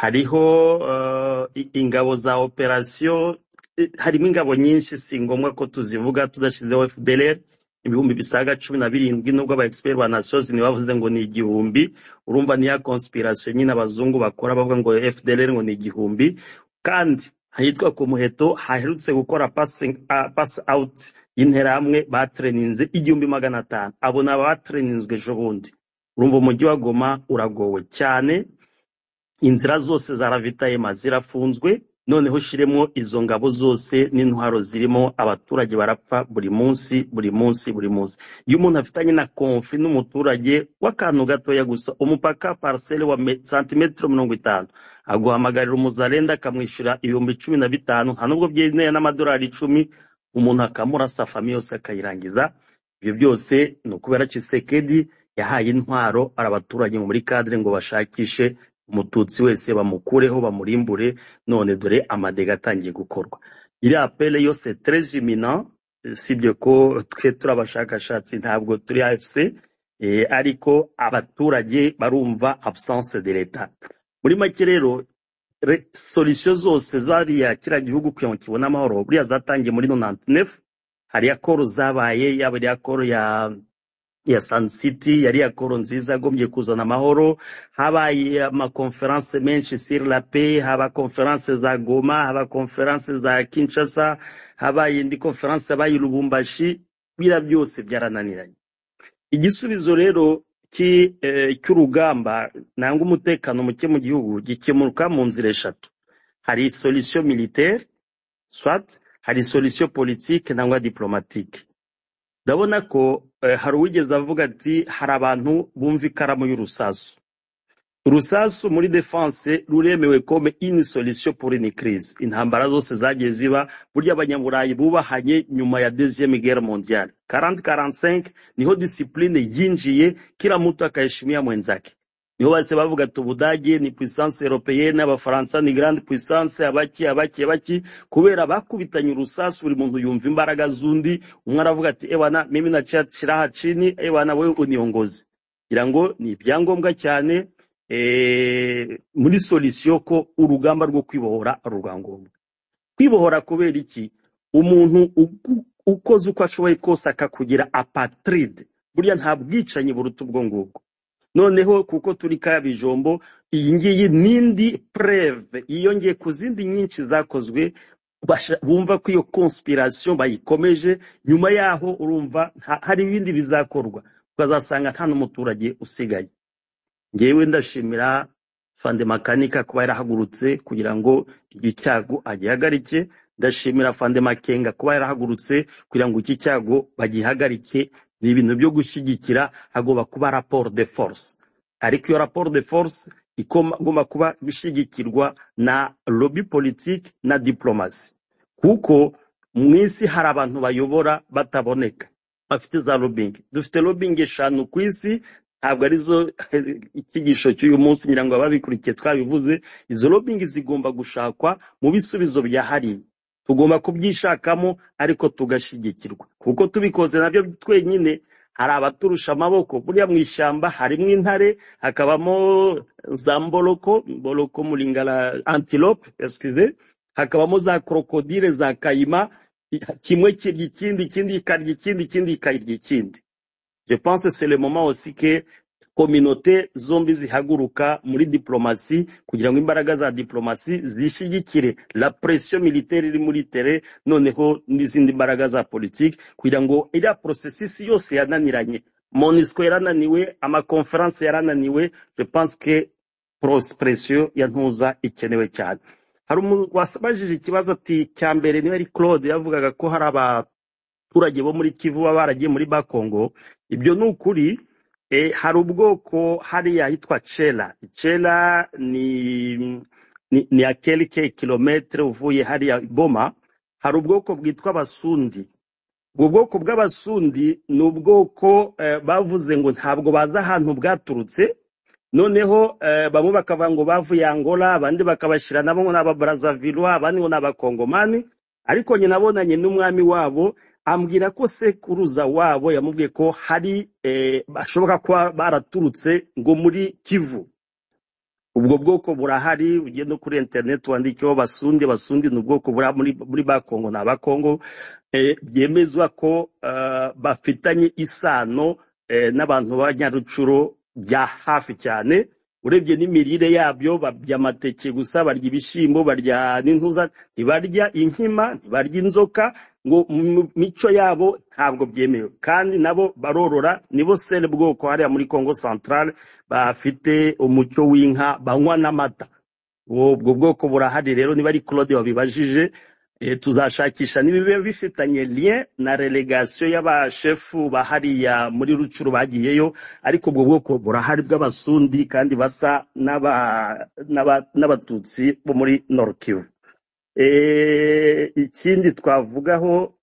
hariho eh, i- ingabo za operation eh, harimo ingabo nyinshi si ngombwa ko tuzivuga tudashyizeho FDLR ibihumbi bisaga cumi na birindwi nubwo aba expert ba nations ni bavuze ngo ni igihumbi urumva ni ya conspiration nyine abazungu bakora bavuga ngo FDLR ngo ni igihumbi kandi ahitwa ku muheto haherutse gukora passing, uh, pass out y'interahamwe batreninze igihumbi magana atanu abo ni abatreninzwe ejo bundi urumva umujyi wa Goma uragowe cyane inzira zose za ravitayema zirafunzwe noneho shiremo izo ngabo zose n'intwaro zirimo abaturage barapfa buri munsi buri munsi buri munsi iyo umuntu afitanye na konfi n'umuturage w'akantu gatoya gusa umupaka pariseri wa me- santimetero mirongo itanu aguhamagarira umuzarenda akamwishyura ibihumbi cumi na bitanu nta nubwo byemewe n'amadolari icumi umuntu akamurasa famiye yose akayirangiza ibyo byose ni ukubera cisekedi yahaye intwaro abaturage mu muri kadire ngo bashakishe umututsi wese bamukureho bamurimbure none dore amadega atangiye gukorwa iriya pele yose treze imina sibyo ko twe turi abashakashatsi ntabwo turi afc eh, ariko abaturage barumva absence de leta muri make rero re- solution zose zariya kiriya gihugu kugira ngo kibone amahoro buriya zatangiye muri 99 hariya koro zabaye yaba iriya koro ya ya Sun City yari yakoro nziza agombye kuzana amahoro habaye amakonferanse menshi sur la paix haba konferanse za Goma haba konferanse za Kinshasa habaye indi konferanse yabaye i Lubumbashi bira byose byarananiranye igisubizo rero ki- eh, cy'urugamba nanga umutekano muke mu gihugu gikemuka mu nzira eshatu hari solution militaire soit hari solution politique nangwa diplomatique ndabona ko eh, hari uwigeze avuga ati hari abantu bumva ikaramu y'urusasu urusasu muri defense ruremewe kome ini solution pour une crise intambara zose zagiye ziba burya abanyaburayi bubahanye nyuma ya deuxième guerre mondiale 40-45 niho discipline yinjiye kila mtu akaheshimia mwenzake niho base bavuga ati ubudage ni puissance européenne abafaransa ni grande puissance abaki abaki abaki kubera bakubitanye urusasu buri muntu yumva imbaraga z'undi umwe aravuga ati ewana mimi nachiraha chini ewana wewe uniongoze ngira ngo ni ibyangombwa cyane eh, muri solution ko urugamba rwo kwibohora ari urwangombwa kwibohora kubera iki umuntu ugu- ukoze uko ashoboye kose akakugira apatride burya nta bwicanyi buruta ubwo ngubwo noneho kuko turi kaya bijombo iyi ngiyi n'indi preve yiyongeye ku zindi nyinshi zakozwe basha- bumva ko iyo conspiration bayikomeje nyuma yaho urumva nta- hari ibindi bizakorwa ukazasanga nta n'umuturage usigaye ngewe ndashimira fande makanika kuba yarahagurutse kugira ngo iki cyago agihagarike ndashimira fande makenga kuba yarahagurutse kugira ngo iki cyago bagihagarike ni ibintu byo gushyigikira hagomba kuba raporo de force ariko iyo raporo de force ikoma- igomba kuba gushyigikirwa na lobby politiki na diplomasi kuko mu isi hari abantu bayobora bataboneka bafite za lobbying dufite lobbying eshanu ku isi ntabwo arizo icyigisho cy'uyu munsi ngira ngo ababikurikiye twabivuze izo lobbying zigomba gushakwa mu bisubizo byahariye tugomba kubyishakamo ariko tugashyigikirwa kuko tubikoze nabyo twenyine hari abaturusha amaboko buriya mu ishyamba harimo intare hakabamo za mboloko mboloko muringara antilope excuse hakabamo za krokodile za kayima kimwe kirya ikindi ikindi kikarya ikindi ikindi kikarya ikindi Je pense que c'est le moment aussi que kominote zombi zihaguruka muri diplomasi kugira ngo imbaraga za diplomasi zishyigikire la pression militaire iri muri tere noneho n'izindi mbaraga za politiki kugira ngo iriya processus yose yananiranye monisco yarananiwe amakonferanse yarananiwe je pense que pros- pression ya ntuza ikenewe cyane hari umuntu wasabajije ikibazo ati cya mbere niba ari claude yavugaga ko hari aba abaturage bo muri kivu baba baragiye muri bakongo ibyo ni ukuri eh, hari ubwoko hariya hitwa chela chela ni ni, ni ya kelike kilometre uvuye hariya boma hari ubwoko bwitwa abasundi ubwo bwoko bw'abasundi ni ubwoko eh, bavuze ngo ntabwo bazi ahantu bwaturutse noneho eh, bamwe bakavuga ngo bavuye angola abandi bakabashyira nabo ngo ni ababarazavilwa abandi ngo ni abakongomani ariko nyina abonanye n'umwami wabo ambwira ko sekuruza wabo yamubwiye ko hari eh, bashoboka kuba baraturutse ngo muri kivu ubwo bwoko burahari ugiye no kuri interineti wandikeho basundi basundi ni ubwoko buri muri, muri bakongo ni abakongo eh, byemezwa ko eh, bafitanye isano eh, n'abantu b'abanyarucuro bya hafi cyane urebye n'imirire yabyo barya amateke gusa barya ibishyimbo barya n'intuza ntibarya inkima ntibarya inzoka ngo mu mico yabo ntabwo byemewe kandi nabo barorora nibo sele bwoko hariya muri congo centrale bafite umucyo w'inka banywa n'amata Ubu- ubwo bwoko burahari rero niba ari claude wabibajije eh, tuzashakisha nibiba bifitanye lien na relegation y'abashefu bahariya muri rucuru bagiyeyo ariko ubwo bwoko burahari bw'abasundi kandi basa n'aba- n'aba- n'abatutsi bo muri norkivu ikindi twavugaho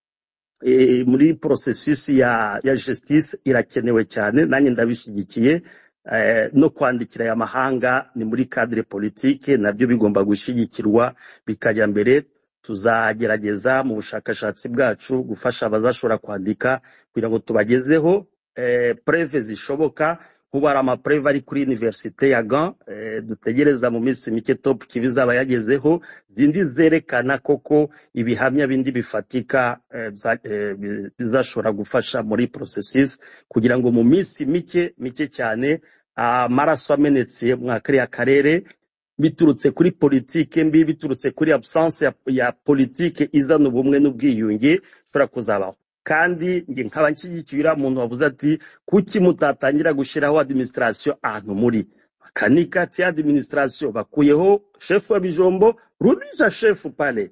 eh, muri processus ya, ya justice irakenewe cyane nanjye ndabishyigikiye eh, no kwandikira aya mahanga ni muri cadre politique nabyo bigomba gushyigikirwa bikajya mbere tuzagerageza mu bushakashatsi bwacu gufasha abazashobora kwandika kugira ngo tubagezeho eh, preve zishoboka nkubu hari amapreve ari kuri universite ya gan eh, dutegereza mu minsi mike top kibi izaba yagezeho zindi zerekana koko ibihamya bindi bifatika eh, biza- eh, bi- bizashobora gufasha muri processes kugira ngo mu minsi mike mike cyane amaraso amenetse mwa kariya karere biturutse kuri politike mbi biturutse kuri absence ya, ya politike izana ubumwe n'ubwiyunge bishobora kuzabaho kandi nge nkaba nshyigikira umuntu wavuze ati kuki mutatangira gushyiraho administration ahantu muri bakanika ati administration bakuyeho shefu wa bijombo rudisha shefu pale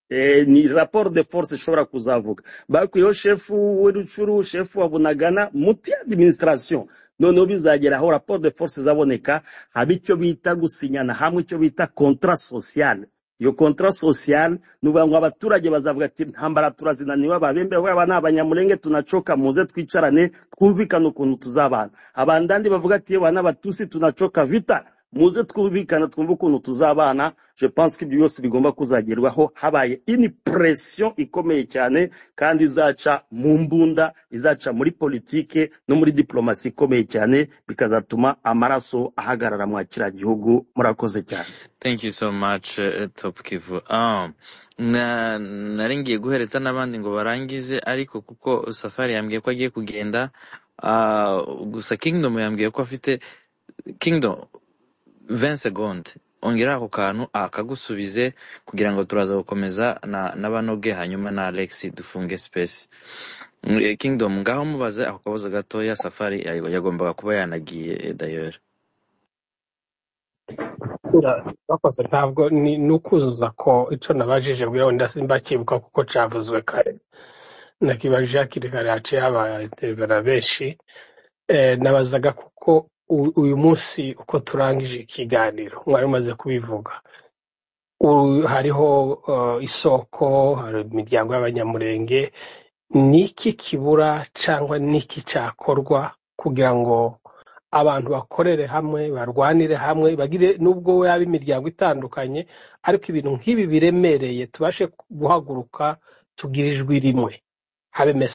Eh, ni raporo de force ishobora kuzavuga bakuyeho shefu w'urucuru shefu wa bunagana muti administration noneho bizageraho raporo de force izaboneka haba icyo bita gusinyana hamwe icyo bita contrat social iyo contrat social ni ukuvuga ngo abaturage bazavuga ati ntambara turazinaniwe ababembe aba ni abanyamurenge tunacoka muze twicarane twumvikane ukuntu tuzabana abandandi bavuga ati aba ni abatusi tunacoka vita muze twumvikana twumve ukuntu tuzabana je pense ko ibyo byose bigomba kuzagerwaho habaye ini pression ikomeye cyane kandi izaca mu mbunda izaca muri politike no muri diplomasi ikomeye cyane bikazatuma amaraso ahagarara mwa kiriya gihugu murakoze cyane thank you so much eh, top kivu um, na nari ngiye guhereza n'abandi ngo barangize ariko kuko safari yambwiye ko agiye kugenda ah, gusa kingdom yambwiye ko afite kingdom 20 segonde ongera ako kantu akagusubize kugira ngo turaza gukomeza na na banoge hanyuma na alex dufunge space Mm, eh, kingdom ngaho mubaze ako kabazo gatoya safari yayo- yagombaga kuba yanagiye eh, dayora bakoze ntabwo ni ukuzuza ko icyo nabajije bwira wenda simbacyibuka kuko cyavuzwe kare nakiba jacques kare haciye abaterivera benshi Eh, nabazaga kuko u- uyu munsi uko turangije ikiganiro mwari mumaze kubivuga U- hariho eh, isoko hari imiryango y'abanyamurenge ni iki kibura cyangwa ni iki cyakorwa kugira ngo abantu bakorere hamwe barwanire hamwe bagire nubwo yaba imiryango itandukanye ariko ibintu nk'ibi biremereye tubashe guhaguruka tugira ijwi rimwe habe